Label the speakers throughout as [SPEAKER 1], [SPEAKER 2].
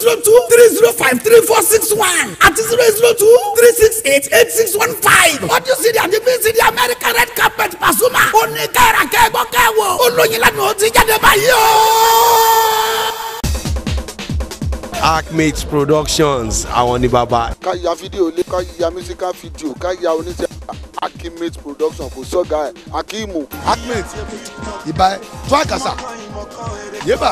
[SPEAKER 1] zero two three zero five three four six one àti zero zero two three six eight eight six one five. audio cd àti vcd america red carpet Pasuma. ó ní kẹ́ra kẹ́gbọ́ kẹ́wò. olóyin lánàá ó ti jáde báyìí o.
[SPEAKER 2] Acmate Productions àwọn ní bàbá.
[SPEAKER 3] ká ya fídíò lé ká ya musical video ká ya oníṣẹ́ akimate production kò sọ́gà ẹ̀ akimu.
[SPEAKER 4] Acmate ìbá ẹ tó àkàsà yébà.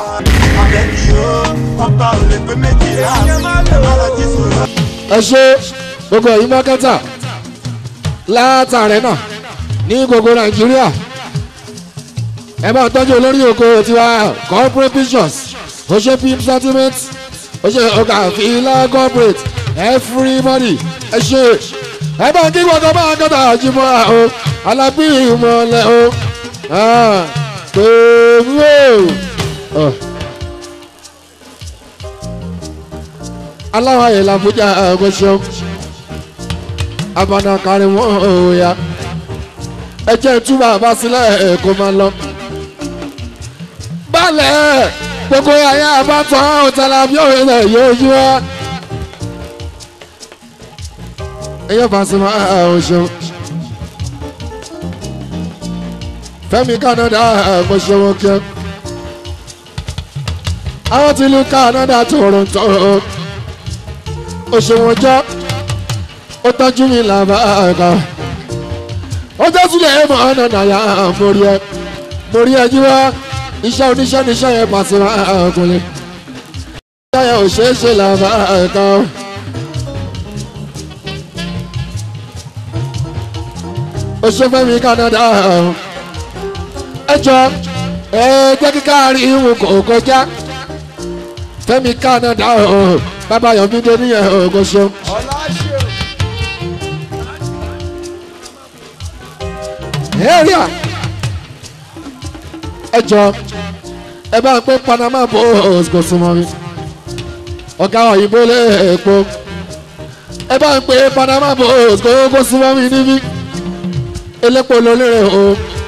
[SPEAKER 5] ẹ ṣe gbogbo ẹ̀yin mákẹ́tà látàrẹ́ náà ní gbogbo nàìjíríà ẹ bá tọ́jú olórí oko tiwa corporate pictures ó ṣe pimp sentiment ó ṣe ọkà fìlà corporate everybody ẹ ṣe ẹ bá kí gbogbo bá kọ́tà àjùmọ̀ o alábí ìmọ̀lẹ̀ o pèmí o. aláwọ̀ ayé làbújá ẹ̀ẹ́dẹ́gbẹ̀ṣọ́ abana kárí wọn òòyà ẹ jẹ́ túbọ̀ àbá sílẹ̀ ẹ̀ kó máa lọ. balẹ̀ gbogbo ayé àbátọ̀ ọ̀tàlá bí òwe rẹ̀ yóò yí wá. ẹyẹ Pasuma ọ̀ ṣeun. Fẹ́mi Canada mo ṣe wọn kẹ́. àwọn tí ìlú Canada Toronto ó ṣe wọn jọ́ ó tọ́jú mi làbá ẹ̀ka ó jẹ́ sílẹ̀ ẹ̀ mọ̀ ọ́nà nàyà mórí ẹ̀ mórí ẹ̀ jíwá iṣẹ́ oníṣẹ́ níṣẹ́ yẹn Pasuma ọkùnrin iṣẹ́ yẹn ò ṣeé ṣe làbá ẹ̀ka ó ṣe Fẹ́mi Canada ẹ jọ ẹ jẹ́ kíkà rí ìwọ̀n kò kọjá Fẹ́mi Canada bàbá Yọ̀mídé níyẹn kò ṣeun. area ẹ jọ ẹ bá ń pé Panama Post kò súnmọ́ mi ọ̀gá òyìnbó lé èpo ẹ bá ń pé Panama Post kò kò súnmọ́ mi níbí elépo lólèrè o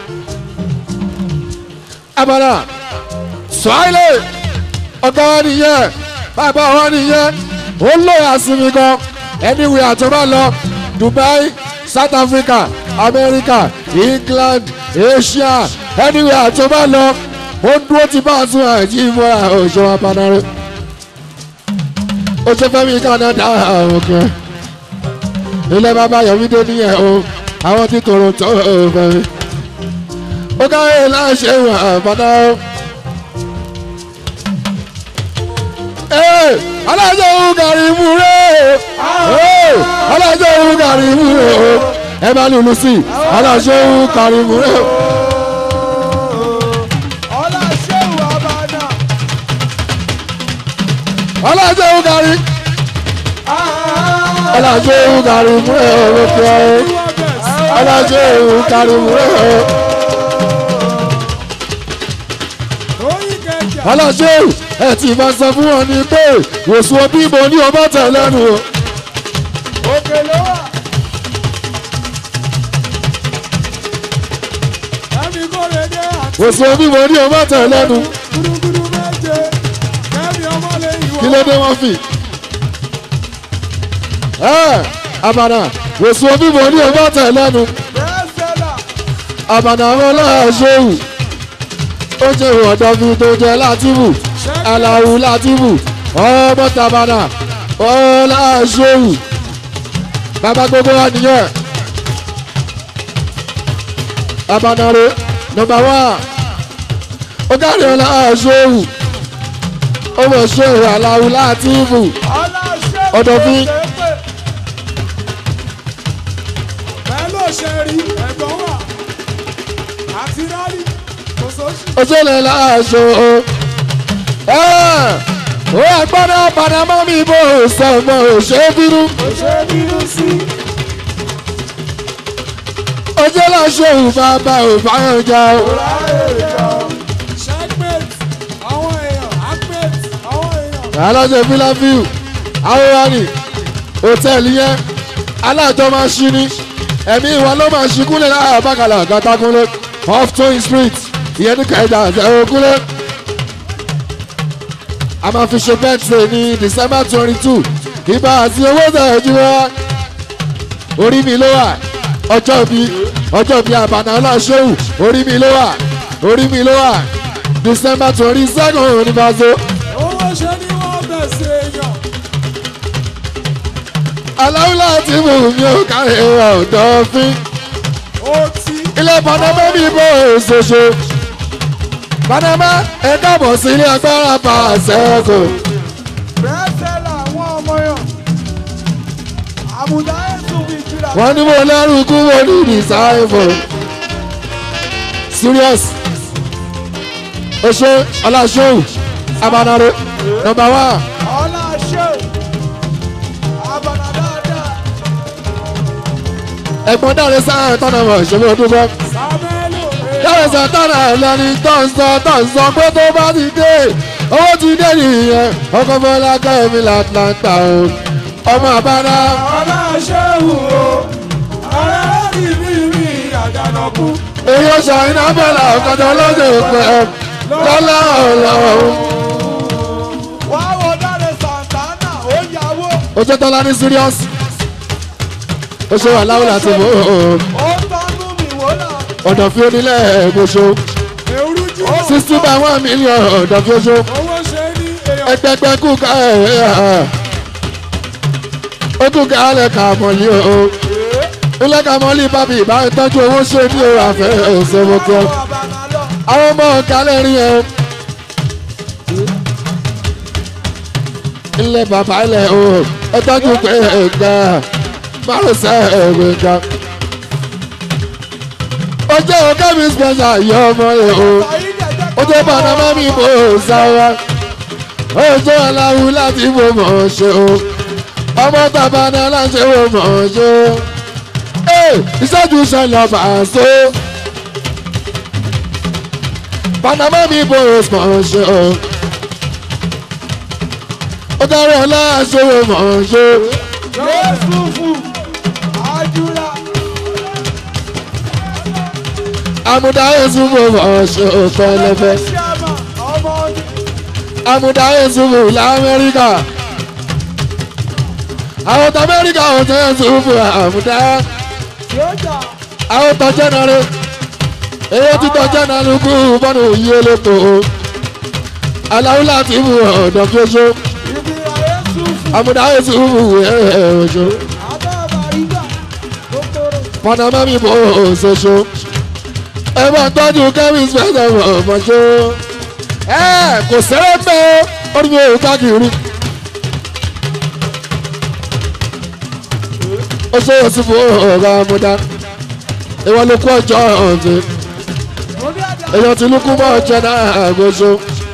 [SPEAKER 5] abala Swahili ọ̀gá wa nìyẹn bàbá wa nìyẹn ó lóye àsinmi gan anywhere àti ọba lọ Dubai South Africa America England Asia anywhere àti ọba lọ ó dúró ti bá a tún àìjí ìmúra òṣèwà panare ó ṣe Fẹ́mi Canada òkè ilé bàbá Yọ̀mídé nìyẹn o àwọn tí Toronto fẹ́mi ó káyé láṣẹ ìwà àbádá o. alájọ òun gàrí mú rẹ alájọ òun gàrí mú rẹ o ẹ bá lùlù sí i alájọ òun gàrí mú rẹ o. alájọ òun gàrí alájọ òun gàrí mú rẹ o lókè ọ alájọ òun gàrí mú rẹ o. alájọ òun ẹ ti máa sọ fún wọn ní pé wòsùn òbí mo ní ọmọ tẹ lẹ́nu o.
[SPEAKER 6] òkè ló wà. ẹ̀mí kò lè dé àti
[SPEAKER 5] wòsùn òbí mo ní ọmọ tẹ lẹ́nu.
[SPEAKER 6] gúdúgúdú méje kẹ́mi ọmọ lè yíwọ́.
[SPEAKER 5] kí ló dé wọ́n fì. ẹ àbànà wòsùn òbí mo ní ọmọ tẹ lẹ́nu.
[SPEAKER 6] bẹ́ẹ̀sẹ̀là
[SPEAKER 5] àbànà àwọn ọlọ́ọ̀ṣẹ́wù ó jẹ́ ìwọ̀dọ̀ fi tó jẹ́ látìbù aláwù látìbù ọmọ tàbànà ọlọ́ọ̀ṣẹ́wù bàbá gbogbo wa nìyẹn. àbànà rẹ nọ́mbà wá ó kárí ọlọ́ọ̀ṣẹ́wù ó mọ̀ ṣẹ́wù aláwù látìbù
[SPEAKER 6] aláṣẹ
[SPEAKER 5] Ọ̀dọ̀fin.
[SPEAKER 6] bẹ́ẹ̀ ló ṣe rí ẹ̀gbọ́n wà àti rálì kò sóṣù.
[SPEAKER 5] òṣèlè láàṣọ o. ó agbọ́dọ̀ panamá mi bò sọ̀mọ́ òṣè bínú.
[SPEAKER 6] kò ṣe é bínú sí.
[SPEAKER 5] òṣè láṣọ òbábà òbáyọjà o.
[SPEAKER 6] checkmate àwọn èèyàn acmate àwọn èèyàn.
[SPEAKER 5] alájọ filafiu aworani hòtẹ́ẹ̀lì yẹn alájọ máa ṣí ni ẹ̀mí ìwà ló máa ṣí kúnlẹ̀ láàárọ̀ bákàlà gàtàkúnlẹ̀ off towing street ìyẹn ní kẹjà àtẹ̀wò kúnlẹ̀. a máa fi ṣe birthday ní december twenty two ibà àti owó tẹ̀jú wa orí mi ló wà ọjọ́ bí ọjọ́ bí àbànà ọlọ́ṣẹ́wù orí mi ló wà orí mi ló wà december twenty second onífàṣọ
[SPEAKER 6] owó ṣe ni wọ́n bẹ̀ sí èèyàn.
[SPEAKER 5] aláwùlá tí mo mi ò kárí ọ̀dọ́ fín
[SPEAKER 6] ó ti
[SPEAKER 5] ilé panama mi bò ṣoṣo panama ẹ káàbọ̀ sí ilé agbára pàṣẹkù
[SPEAKER 6] bẹ́ẹ̀ sẹ́lá àwọn ọmọ yàn. àmùdá ẹ̀sùn bíi jìlá.
[SPEAKER 5] wọ́n ní mo lẹ́rù kú mo ní ìdìsáìfò serious oṣù ọláṣẹ́wù abanare number one.
[SPEAKER 6] ọlá ṣe àbànà dáadáa.
[SPEAKER 5] ẹ̀gbọ́n dáre sáà tọ́nà mọ̀ ìṣòro dúpẹ́.
[SPEAKER 6] sàmẹ́lò
[SPEAKER 5] dáre sáà tọ́nà lẹ́ni tó ń sọ tó ń sọ pé tó bá ti dé owó ti dé nìyẹn ọkọ̀ bọ́lá kẹ́mi látlanta o ọmọ àbáná
[SPEAKER 6] ọlá ṣe wù ó. ọ̀rẹ́ láti bí mi àjànàkú.
[SPEAKER 5] èyí ó ṣàyìn abẹ́là ọ̀kadà lọ́jọ́ pẹ́ lọ́lá ọ̀lọ́
[SPEAKER 6] wá wo dáre santana ó yàwó.
[SPEAKER 5] o ṣe tọ́lá ní serious o ṣe wà láwùlà àti mò ń
[SPEAKER 6] ó tọ́nu mi wò náà.
[SPEAKER 5] ọ̀dọ̀ fi onílẹ̀ ẹ̀gbọ́sọ
[SPEAKER 6] èrú jù.
[SPEAKER 5] sixty by one million ọ̀dọ̀ fi oṣù.
[SPEAKER 6] owó ṣe ní èèyàn.
[SPEAKER 5] ẹgbẹgbẹ kú ká ẹ ẹ ó kú ká lẹ ká mọ̀lì o ilé ká mọ̀lì bábí ìbá ìtọ́jú owó ṣe ní o àfẹ́ òṣèlú kí ọ
[SPEAKER 6] àbànà lọ.
[SPEAKER 5] àwọn ọmọ kálẹ̀ rí ẹ ilé bàbá ilẹ̀ o ẹ tọ́jú pé ẹ̀gbà márùnsẹ̀ ẹ̀gbẹ̀gbà ó jẹ́ ọ̀gá mi special yọ ọmọ rẹ̀ o ó jẹ́ panama mi bò sára ó jẹ́ aláwo láti bò mọ̀ ọ́ ṣe o ọmọ bàbá náà láti bò mọ̀ ọ́ ṣe o ee ìṣẹ́jú ṣẹlẹ̀ bàṣọ panama mi bò mọ̀ ọ́ ṣe o ó dárí ọlá ṣe o mọ̀ ọ́ ṣe o.
[SPEAKER 6] Yusufu Ajura
[SPEAKER 5] àmúdá ẹ̀sùn bò mọ̀ ọ́ ṣe o pẹ́lẹ́pẹ́.
[SPEAKER 6] Ṣíàmà ọmọ ọdún
[SPEAKER 5] àmúdá ẹ̀sùnfù lamẹ́ríkà àwọn tó amẹ́ríkà ò tẹ́ ẹ̀sùnfù àmúdá
[SPEAKER 6] Yóòjà
[SPEAKER 5] àwọn tó jẹ́nàrẹ́ èyí tí tó jẹ́nàrẹ́ kú bọ́nù yí elépo aláwùlá ti mú ọ̀dọ̀ fi oṣù
[SPEAKER 6] Ìbíra Yusufu
[SPEAKER 5] àmúdá ẹ̀sùnfù oṣù
[SPEAKER 6] Abábàrígà Kókóró
[SPEAKER 5] panama mi bò oṣooṣù ẹ bá tọ́jú kẹ́mí spẹ́sẹ̀ ọ̀mọ̀ṣọ́ ẹ kò sẹ́rẹ́ pé ó ní mi ò káàkiri. ó ṣe é sí fún ọ̀gá amúdá ìwọ ló kú ọjọ́ ọ̀sẹ̀
[SPEAKER 6] Orí àdá
[SPEAKER 5] èèyàn ti lukú mọ́ ọjọ́ náà àgbóṣo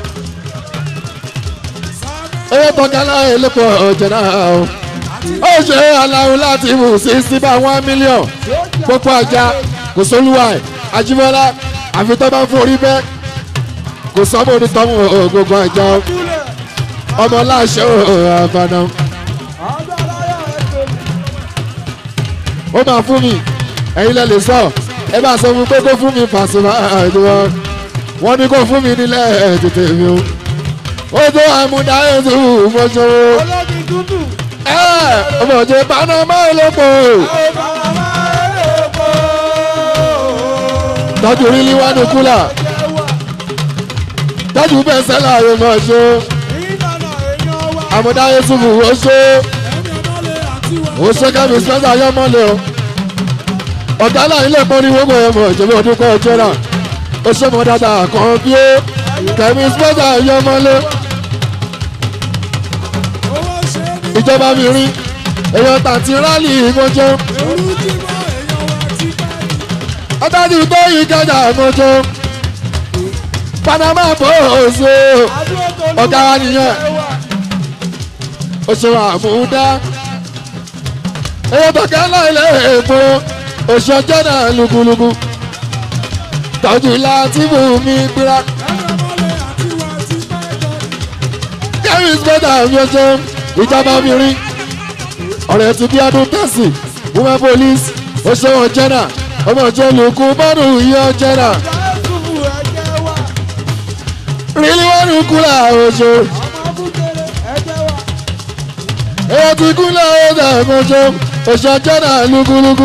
[SPEAKER 5] owó tọ́ka láàyè lẹ́pọ̀ ọjọ́ náà o ó ṣe aláwo láti mú sixty by one million pópó ajá kò sólúwà ẹ̀ ajímọ́lá àfi tó bá ń forí bẹ́ẹ̀ kò sọ́mọ́ onítọ́mù gbogbo ajá
[SPEAKER 6] Dúlẹ̀
[SPEAKER 5] ọmọ láṣẹ àbànà
[SPEAKER 6] Agbáláyà ẹ̀fẹ̀
[SPEAKER 5] ó máa fún mi ẹ̀yin lẹ lè sọ ẹ bá sọ fún pé kó fún mi Pasuma àdúrà wọ́n ní kó fún mi nílẹ̀ tètè mi o ó tó àmúdá ètò ìfọṣọwọ́
[SPEAKER 6] olómi dúdú
[SPEAKER 5] ẹ ọmọ òjò panama elépo
[SPEAKER 6] Bàbá Ẹlẹ́pọ̀
[SPEAKER 5] tọ́jú rílí wánú kúlà
[SPEAKER 6] Jẹ́wà
[SPEAKER 5] tọ́jú bẹ́ẹ̀ sẹ́lá yóò mọ̀ ṣó
[SPEAKER 6] Ìlànà èèyàn wa
[SPEAKER 5] àmúdá ètò ìfọṣọ
[SPEAKER 6] Ẹni ọmọlé àti wà
[SPEAKER 5] ó ṣe kẹ́mi sẹ́sà yọ mọ́lẹ̀ o ọ̀gá náà ilé pọ́n ní wọ́pọ̀ ẹ̀ mọ̀ ìjọba ọdún kọ́ ọjọ́ náà ó ṣe mọ́ dáadáa kan bí ó kẹ́mi sẹ́sà yọ mọ́lẹ̀
[SPEAKER 6] owó ṣe ní
[SPEAKER 5] ìjọba mi rí èèyàn tàǹtí rálì ìmọ̀jọ́
[SPEAKER 6] Èrú tí mọ́ èèyàn wa ti pẹ́
[SPEAKER 5] ọ̀dájú tó yí kẹjà ìmọ̀jọ́ panama bò ó ṣe
[SPEAKER 6] Adúlọ́tò
[SPEAKER 5] ọ̀gá wa nìyẹn ó ṣe wà múdá èèyàn tọ̀kẹ́ náà ilé èèpo oṣù ọjọ́ náà lùkùlùkù tọ́jú láti mú mi gbéra.
[SPEAKER 6] Ẹni ọmọlé àti wà ti pẹ́ jọ
[SPEAKER 5] kẹ́rin spẹ́dà mi ọjọ́ ìjọba obìnrin ọ̀rẹ́ ti bí ọdún tẹ̀sí women police oṣooṣù jẹ́nà ọmọ ìjọ lùkù bọ́ọ̀nù yíyọ jẹ́nà
[SPEAKER 6] Yusufu ẹ̀jẹ̀ wa
[SPEAKER 5] rílí wọ́nù kúlà oṣù
[SPEAKER 6] Ọmọ
[SPEAKER 5] èyí ti kúnlẹ̀ ọ̀dà ẹ̀mọ́jọ́ òṣèjọ́ náà lúkúlúkú.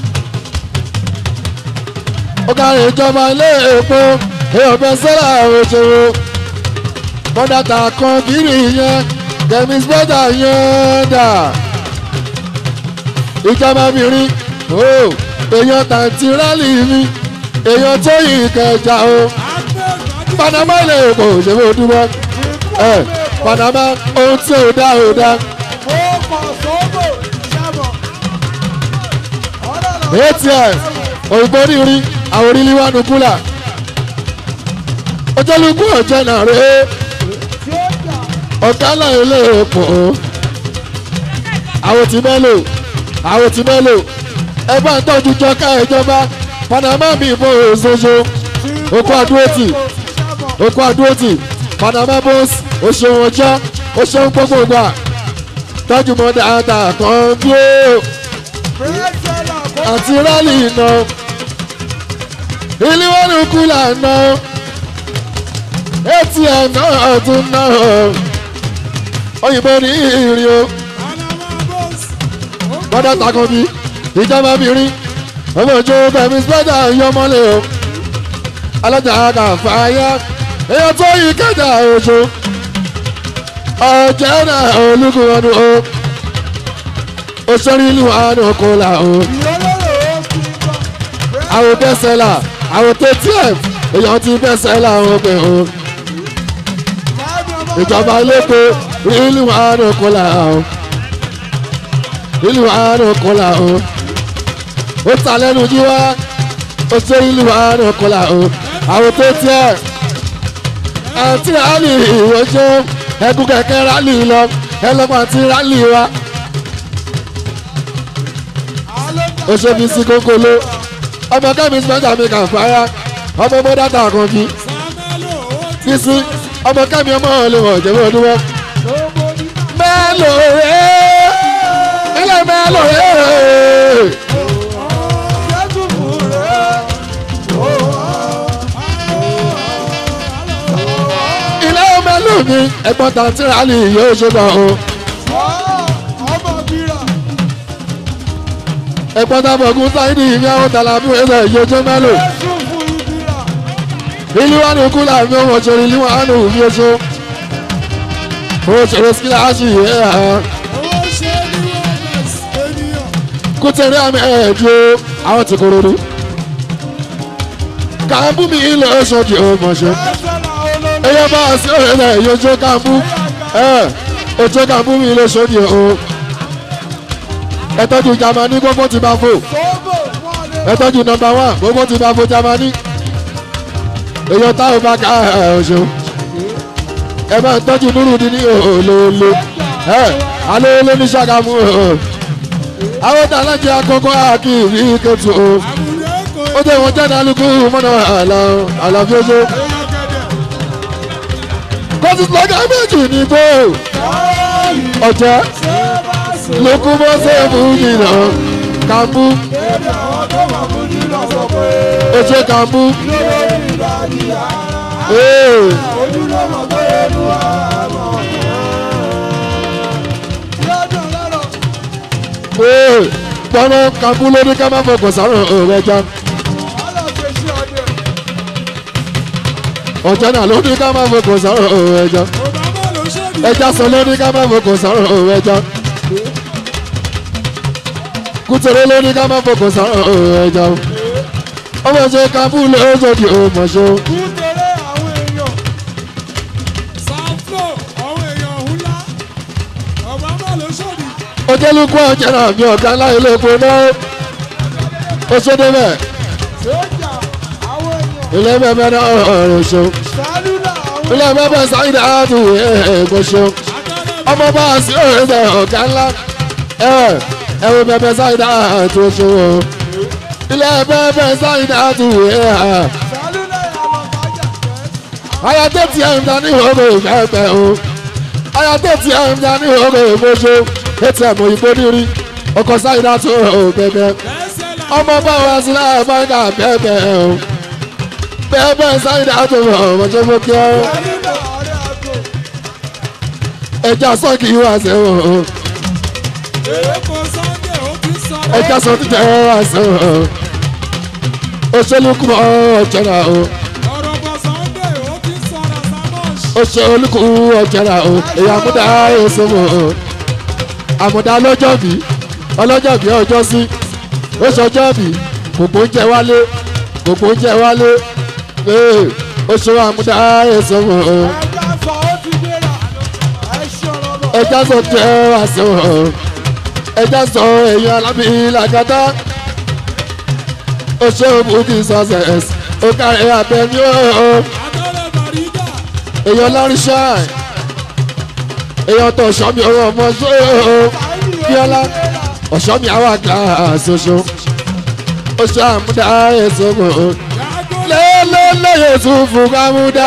[SPEAKER 5] ó kárí ìjọba ilé èpo èèyàn bẹ sẹ́là òṣèré mọ́dàtà kan kiri yẹn demis bọ́dà yẹn dà ìjọba mìíràn o èèyàn tàǹtí rálì mi èèyàn tó yìí kẹjà o panama ilé èpo òṣèré òdúbọ ẹ panama ohun tí ò dá ò dá atm òyìnbó rírí àwọn orílẹ̀ wà nù kúlà ojúlùkù ọ̀jẹ̀ náà rèé ọ̀gá náà ilé èpò àwọn tí mẹ́lò àwọn tí mẹ́lò ẹ bá ń tọ́jú jọká ìjọba panama mi ìbò òṣoṣo okó àdúrótì okó àdúrótì panama bos oṣooṣù ọjọ́ oṣooṣù gbogbo gbà tọ́jú mọ́ dáadáa kan bí ó àti rálì iná ìlíwọ́nù kúlà náà atm náà tún náà òyìnbó ní ìrìn o bọ́dọ̀ takàn bí ìjọba bìnrin ọmọ ìjọ bẹ̀mí sọ́jà yọmọlẹ̀ o alájà kàfáyà èèyàn tó yí kẹjà oṣù ọjọ́ náà olùkọ́ ọdún o òṣèré ìlú àánú kọlà o àwọn bẹ́sẹ̀là àwọn ttf èèyàn ti bẹ́sẹ̀là àwọn ọgbẹ́ o ìjọba iléepo ìlú àánú kọlà o ìlú àánú kọlà o ó ta lẹ́nu jí wá ó ṣe ìlú àánú kọlà o àwọn ttf àti rálì ìwọ́jọ́ ẹkú kẹ̀kẹ́ rálì lọ ẹlọ́pàá àti rálì wa ó ṣe fi sí kókóló ọmọ kẹ́mi spencer mi kà fáyà ọmọ ọmọ dátà kan bí bísí ọmọ kẹ́mi ọmọ ọ̀lẹ́ wọ̀ jẹ́wọ́ ọdún wọ́n. mẹ́lò rẹ̀ ilé mẹ́lò rẹ̀. ilé mẹ́lò mi ẹ̀gbọ́n tàǹtí rálì yóò ṣe bọ̀ o. ẹ̀gbọ́n tàbọ̀gùn sáyidì ìyàwó tàlàbí ẹ̀sẹ̀ ìyójó mẹ́lò ìlú wa ní kúlà mi ò wọ́n ṣeré ìlú wa ní òbí oṣù ó ṣeré síláàṣì ẹ̀ hàn kútẹ̀rẹ́ àmì ẹ̀ẹ́dúró àwọn ti kúrò ní. kàmbú mi ilẹ̀ ọ̀ṣọ́dì ọmọṣẹ́ ẹ̀yẹ bá a sí ọ̀rẹ́ náà èyí ojú kàmbú ẹ̀ ojú kàmbú mi ilẹ̀ ọ̀ṣọ́dì ọ̀ ẹ̀tọ́jú jamani gbogbo ti bá fò ẹ̀tọ́jú nọmba wán gbogbo ti bá fò jamani èyàn táwọn bá ká ọ̀ṣun ẹ bá ń tọ́jú nírú ní ní òòlòòlò ẹ alóòlò ní sàgámù àwọn tá alájẹ akọkọ àkìrí kẹtù o ó tẹ wọn jáde alukú mọ́nà àlàfíọ́sọ kọ́sí lọ́gà méjì ní bó ọ̀jẹ́ lókù bọ́ sẹ́ẹ̀mù jìnnà kàmbú ọ̀jẹ́ kàmbú gbọ́nà kankú lórí ká má fọkàn sáré ọ̀rọ̀ ẹja. ọ̀jẹ̀ náà lórí ká má fọkàn sáré ọ̀rọ̀ ẹja. ẹja sọ lórí ká má fọkàn sáré ọ̀rọ̀ ẹja. kútẹ̀rẹ̀ lórí ká má fọkàn sáré ọ̀rọ̀ ẹja. ọmọ ṣe kankú lórí ọmọ ṣe. ojúlùkú ọjà náà mi ọ̀gá ńlá ilé epo náà ó ṣédé bẹ́ẹ̀ ilé bẹ́ẹ̀ náà ọ̀rọ̀ ṣo ilé bẹ́ẹ̀ sáyidá àtù ẹ̀ẹ́gbọ́ ṣo ọmọ bá a sí ọ̀rẹ́ sẹ̀ ọ̀gá ńlá ẹ̀ ẹ̀wọ̀n bẹ́ẹ̀ sáyidá àtù ṣo ilé bẹ́ẹ̀ sáyidá àtù ẹ̀ẹ́ ayatollah ti ẹ̀ ń ta ní ìhòòhò ìfẹ́ pẹ̀ o ayatollah ti ẹ̀ ń ta ní ìhòòhò ìfẹ́ atm òyìnbó nírí ọkọ̀ sáyidá tó o bẹ̀bẹ̀ ọmọ báwa sí láàyè báńkà bẹ́ẹ̀ o bẹ́ẹ̀ sáyidá tó o ọmọdé mú kí ọ. ẹja sọ́ọ̀kì wá sí o
[SPEAKER 6] èkó sunday ó ti sọ̀rọ̀.
[SPEAKER 5] ẹja sọ ti jẹ́ àṣẹ òṣèlú kú ọ̀jẹ̀rà o
[SPEAKER 6] ọ̀rọ̀ bọ̀ sunday ó ti sọ̀rọ̀ samosh.
[SPEAKER 5] òṣèlú kú ọ̀jẹ̀rà o èyí àmúdá èso mọ̀ o àmúdá lọ́jọ́bí ọlọ́jọ́bí ọjọ́ sí oṣù ọjọ́bí gbogbo oúnjẹ wálé gbogbo oúnjẹ wálé ee oṣù àmúdá èso mọ̀ o
[SPEAKER 6] ẹja fọ ó ti gbéra ẹ ṣọ̀rọ̀ bọ̀.
[SPEAKER 5] ẹja sọ jẹ́ àṣẹ o ẹja sọ èyí alábí làgàtà oṣù òbúdí success ó kárí abẹ́mi o.
[SPEAKER 6] àtọ́lẹ̀ màrígà
[SPEAKER 5] èèyàn láríṣà èèyàn tó ọ̀ṣọ́mi ọ̀rọ̀ ọmọ ṣóò bíọ́lá ọ̀ṣọ́mi àwọn àgbà ṣoṣo ó ṣe àmúdá èso mọ̀ ọ́
[SPEAKER 6] yàgò
[SPEAKER 5] lélẹ́lẹ́yẹ tún fún kámúdá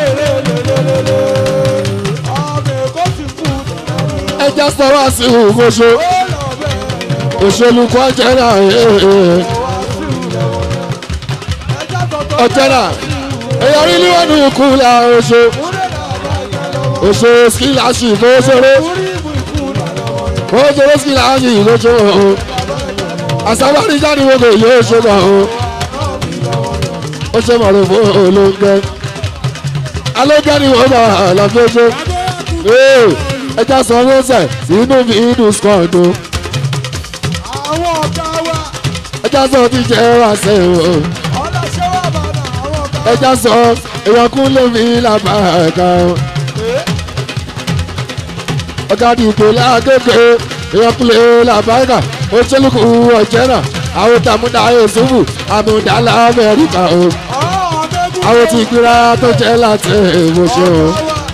[SPEAKER 6] ọmọ èkó ti kú
[SPEAKER 5] ẹja sọ́wọ́ sí ìhùkóṣo òṣèlú kọjá náà ọjọ́ náà èèyàn rí níwọ̀n ní ikú la oṣù oṣù skilasi ìfowóṣeré fowóṣeré skilasi ìfowóṣeré o àsábàrí jáde wọ́gọ̀ yóò ṣe mọ̀ o ó ṣe mọ̀ ló fún olóńgẹ́ alóńgẹ́ ni wọ́n bá àlàfíṣẹ́ ẹja sọ fúnṣẹ̀ inú mi inú skọ̀ọ̀dù
[SPEAKER 6] àwọn ọ̀gá wa
[SPEAKER 5] ẹja sọ ti jẹ́ wàṣẹ o
[SPEAKER 6] ọlọ́ṣẹ́ wà bàdà àwọn ọ̀gá
[SPEAKER 5] ẹja sọ èèyàn kún lómi làbàkà o ọ̀gá dìbò lágbègbè èèyàn kún lè làbàkà ó ṣẹlùkù ọ̀jẹ́ náà àwọn tàmúdà yusufu àmúdà lamẹ́ríkà o
[SPEAKER 6] ọ̀ọ́dẹ́gùn
[SPEAKER 5] àwọn tí gbéra tó jẹ́ láti ìwòsàn o.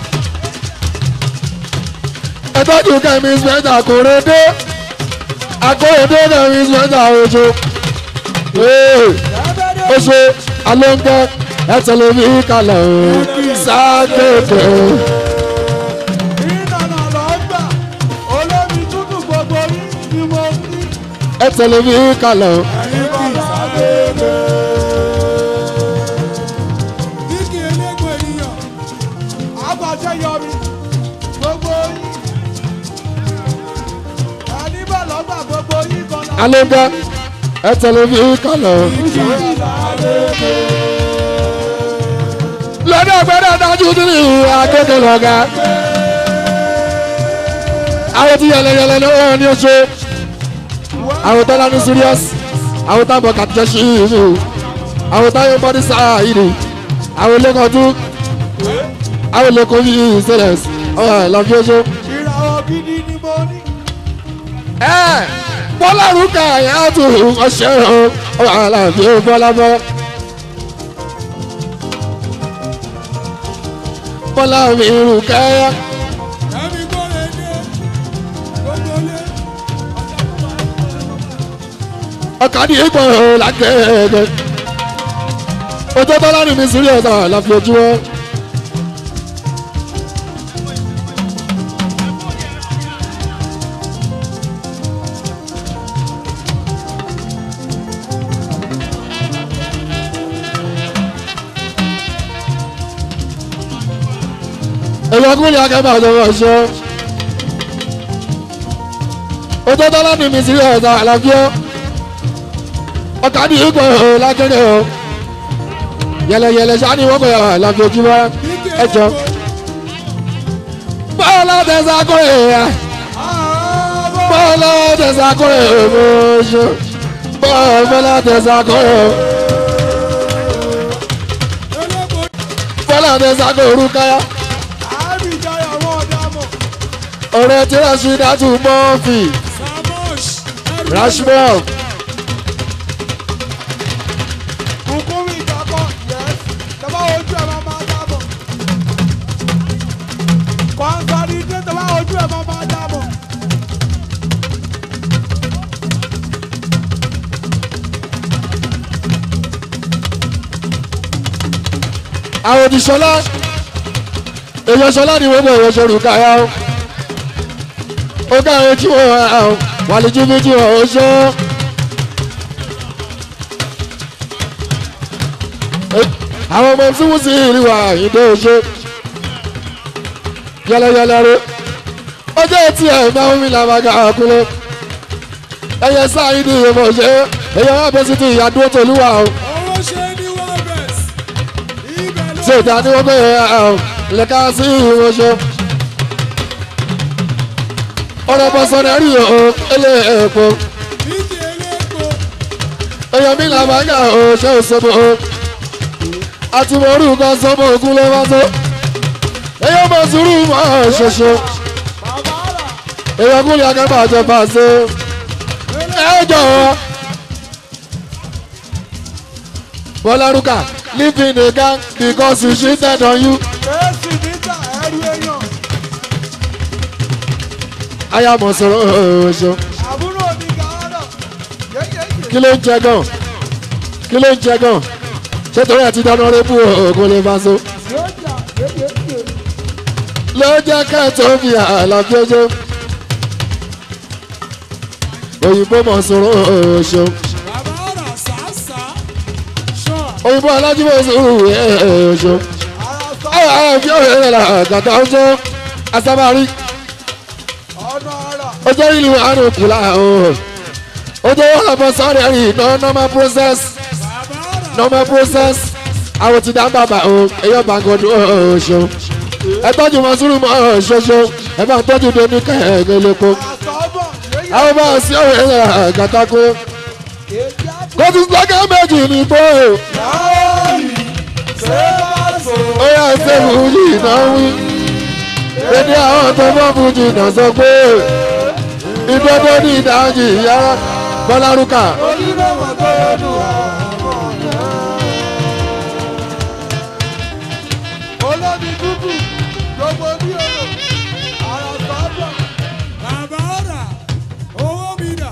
[SPEAKER 5] ẹ tọ́jú kẹ́mi spẹ́ńtà kòrédé akóredé kẹ́mi spẹ́ńtà oṣù ó ṣe alóńgẹ́ ẹ tẹ̀lé mi kalẹ̀ o sákéèké
[SPEAKER 6] ìrìnàna lọ́gbà olómi tútù gbogbo yín ni mo ní.
[SPEAKER 5] ẹ tẹ̀lé mi kalẹ̀ o
[SPEAKER 6] Kíkì elégbò ènìyàn, àgbàṣẹ yọrí, gbogbo yín. Ẹni bá lọ́gbà gbogbo yín kan náà.
[SPEAKER 5] alóńgẹ́ ẹ tẹ̀lé mi kalẹ̀ o. lọ́dọ̀ gbọ́dọ̀ dájú sí ní akéèké lọ́gà àwọn tí yẹlẹyẹlẹ lọ́wọ́ ní oṣù àwọn tọ́lá ní serious àwọn táwọn kàtúnṣe sí ìlú àwọn táwọn bọ́dí sáà ìlú àwọn lẹ́kọ̀ọ́dú àwọn lẹ́kọ̀ọ́ yìí ìṣẹ̀lẹ̀ ọ̀hún lọ́fí oṣù.
[SPEAKER 6] Ìràwọ̀ gidi ni mo ní.
[SPEAKER 5] ẹ bọ́lá rúkà yẹn á tún ọṣẹ ọ̀hún àlàáfíà bọ́lá bọ́. bọ́lá mi rúkà yẹn.
[SPEAKER 6] Ẹ̀mí gbọ́dọ̀ dé, gbogbo lé.
[SPEAKER 5] ọkàdì ìgbọ̀ làkẹ́ẹ̀ẹ́ ojú tọ́lá ní mi sírí ọ̀sán àlàfi ojú wọn. èyí ọkùnrin akẹ́bà ọ̀dọ́wọ́ ṣọ́ ojú tọ́lá ní mi sírí ọ̀sán àlàfi ọ́ ọkàdì ìgbọ̀ lákẹ́rẹ́ o yẹlẹyẹlẹ sani wọ́n kọ̀ yàrá àlàfi ojú wa ẹjọ́ bọ́ọ̀lù tẹ̀sán kọ́rẹ́ yà bọ́ọ̀lù tẹ̀sán kọ́rẹ́ ọmọọṣọ bọ́ọ̀lù tẹ̀sán kọ́rẹ́
[SPEAKER 6] Elégbò
[SPEAKER 5] bọ́ọ̀lù tẹ̀sán kọ́rẹ́ orúkaya
[SPEAKER 6] àárín ìjayà wọn ọ̀dàmọ̀.
[SPEAKER 5] ọ̀rẹ́ tí rasidatu mọ́ọ̀fì
[SPEAKER 6] Samosh, ẹrù
[SPEAKER 5] rashmọ́
[SPEAKER 6] Kùkúrú ìgbàgbọ́, yes. Tọ́ba ojú ẹ̀ máa máa dábọ̀. Kọ́ńsárì dé tọ́ba ojú ẹ̀ máa máa dábọ̀.
[SPEAKER 5] àwọn òdìṣọlá èèyàn ṣọlá ni wọ́n bọ̀ èèyàn ṣorù káyà ó ó káyọ̀ tí wọ́n wà lójú méjì wọ́n ó ṣọ́. àwọn ọmọ tí wọ́n sì rí wa ìdó ṣe yẹlẹyẹlẹ rẹ ọjọ́ tí ẹ̀ máa ń mi làbàgà àkúlẹ̀ ẹyẹ sáyé ní ìyẹ̀mọ̀ ṣe ẹyẹ wọn bẹ sí ti ìyàdúró tòlúwa o
[SPEAKER 6] owó ṣe ní wọ́ọ̀bẹ̀s ibẹ̀ ló
[SPEAKER 5] ṣe ìta ni wọ́n bẹ lẹ́ka sí ìwọ̀n ṣe. ọ̀rọ̀ bọ̀sọ̀rọ̀ rí o ilé ẹ̀kọ́
[SPEAKER 6] bíkì eléko
[SPEAKER 5] ẹyẹ mi là máa ń yà o ṣe òṣèlú o àti mo rú nǹkan sọmọ ògùn lè wá tó ẹyẹ mọ sùúrù mọ ṣoṣo
[SPEAKER 6] bàbá rà
[SPEAKER 5] ẹyẹ kúlẹ̀ akẹ́kọ̀ọ́ àjọpọ̀ àṣẹ ẹ jọ̀wọ́. Bọ́lárúkà live in a gang because you cheated on you.
[SPEAKER 6] fèsì níta ẹrú èèyàn
[SPEAKER 5] Ayámọ̀ sọ̀rọ̀ ọ̀ṣọ́.
[SPEAKER 6] àbúrò ní gàárà yéyéyé
[SPEAKER 5] Kí ló ń jẹ gan? Kí ló ń jẹ gan? Ṣé torí àti dáná rébù ògùn lè bá so?
[SPEAKER 6] yóò jà yéyéyé
[SPEAKER 5] Ló jẹ́ kẹ́ẹ̀tọ́ fi àlàfíà ọjọ́. Òyìnbó mọ̀ sọ̀rọ̀ ọ̀ṣọ́.
[SPEAKER 6] bàbá rà sàásà ṣọ́
[SPEAKER 5] Òyìnbó alájúmọ̀ sọ̀rọ̀ ọ̀ṣọ́.
[SPEAKER 6] ara sọ
[SPEAKER 5] Àwọn àfi ọ̀rẹ́ rẹ̀ là gàtà ọjọ́. Asábàárí.
[SPEAKER 6] ọ̀nà ara
[SPEAKER 5] ọjọ́ ìlú àrùn kùlà o ọjọ́ wọn lọ́mọ sáré rí iná normal process
[SPEAKER 6] bàbá rà
[SPEAKER 5] normal process àwọn ti dá bàbà o ẹyọ bàgọ́dún ọ̀ṣọ́ ẹ tọ́jú wọn sùúrù mọ́ ṣoṣo ẹ bá tọ́jú doni kẹ́hìn lẹ́kọ́
[SPEAKER 6] àsọ̀bọ̀ yéyé
[SPEAKER 5] àwọn bá sí ọ̀rẹ́ rẹ̀ gàtàkó
[SPEAKER 6] èjì àti
[SPEAKER 5] kó tún sọ́kẹ́ méjì ní bó
[SPEAKER 6] láàyè ṣé bá sọ
[SPEAKER 5] ó yà ṣe fújì náà wí dédé àwọn tó bọ́ fújì náà sọ pé ìdodo ní ìdájì yàrá bọ́lárúkà.
[SPEAKER 6] onímọ̀ tó dùn ọmọ yẹn. olómi dúdú gbogbo bí odò ara sọ́bọ̀. bàbá rà owó mi dà.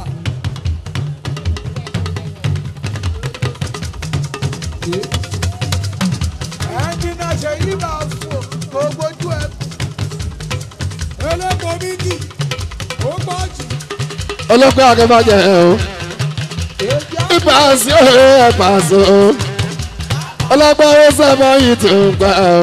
[SPEAKER 6] ẹnjìnà ṣèyí máa fò gbogbo ojú ẹ. elépo méjì ó pọ̀ jù.
[SPEAKER 5] ọlọ́pẹ́ akẹ́fàjẹ́ ẹ̀ o
[SPEAKER 6] èjì á
[SPEAKER 5] ipa sí ọ̀rẹ́ ẹ̀ pàṣẹ o ọlọ́pẹ́ ó sábà yìí tó ń gbà o.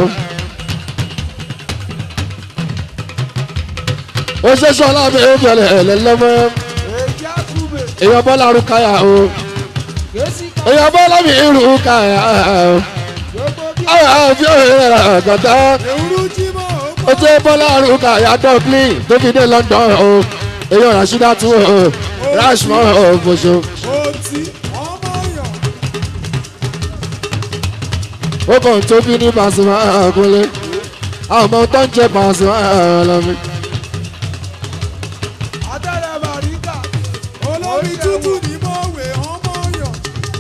[SPEAKER 5] ó ṣe sọ́lá mi ó bẹ̀rẹ̀ ẹ̀lẹ́lẹ́mọ́
[SPEAKER 6] èjì á túbẹ̀.
[SPEAKER 5] èèyàn bọ́lá rúkàyà o
[SPEAKER 6] kèsì ká
[SPEAKER 5] èèyàn bọ́lá mi rúkàyà o
[SPEAKER 6] gbogbo bí
[SPEAKER 5] àwọn àfi ọ̀rẹ́ rẹ̀ àgàtà
[SPEAKER 6] ewúrú jí mọ́ ó
[SPEAKER 5] ó jẹ́ bọ́lá rúkàyà dublin tó fi dé london o èèyàn rasheeda tún o rashmore o fòṣo.
[SPEAKER 6] Oti ọmọ yàn.
[SPEAKER 5] ó kàn tó bí ní Pasuma àkúnlé àwọn ọmọ tó ń jẹ Pasuma ọlọmi.
[SPEAKER 6] Adẹ́rẹ́ Bàríkà. Olórí tútù ní mọ̀wé ọmọ yàn.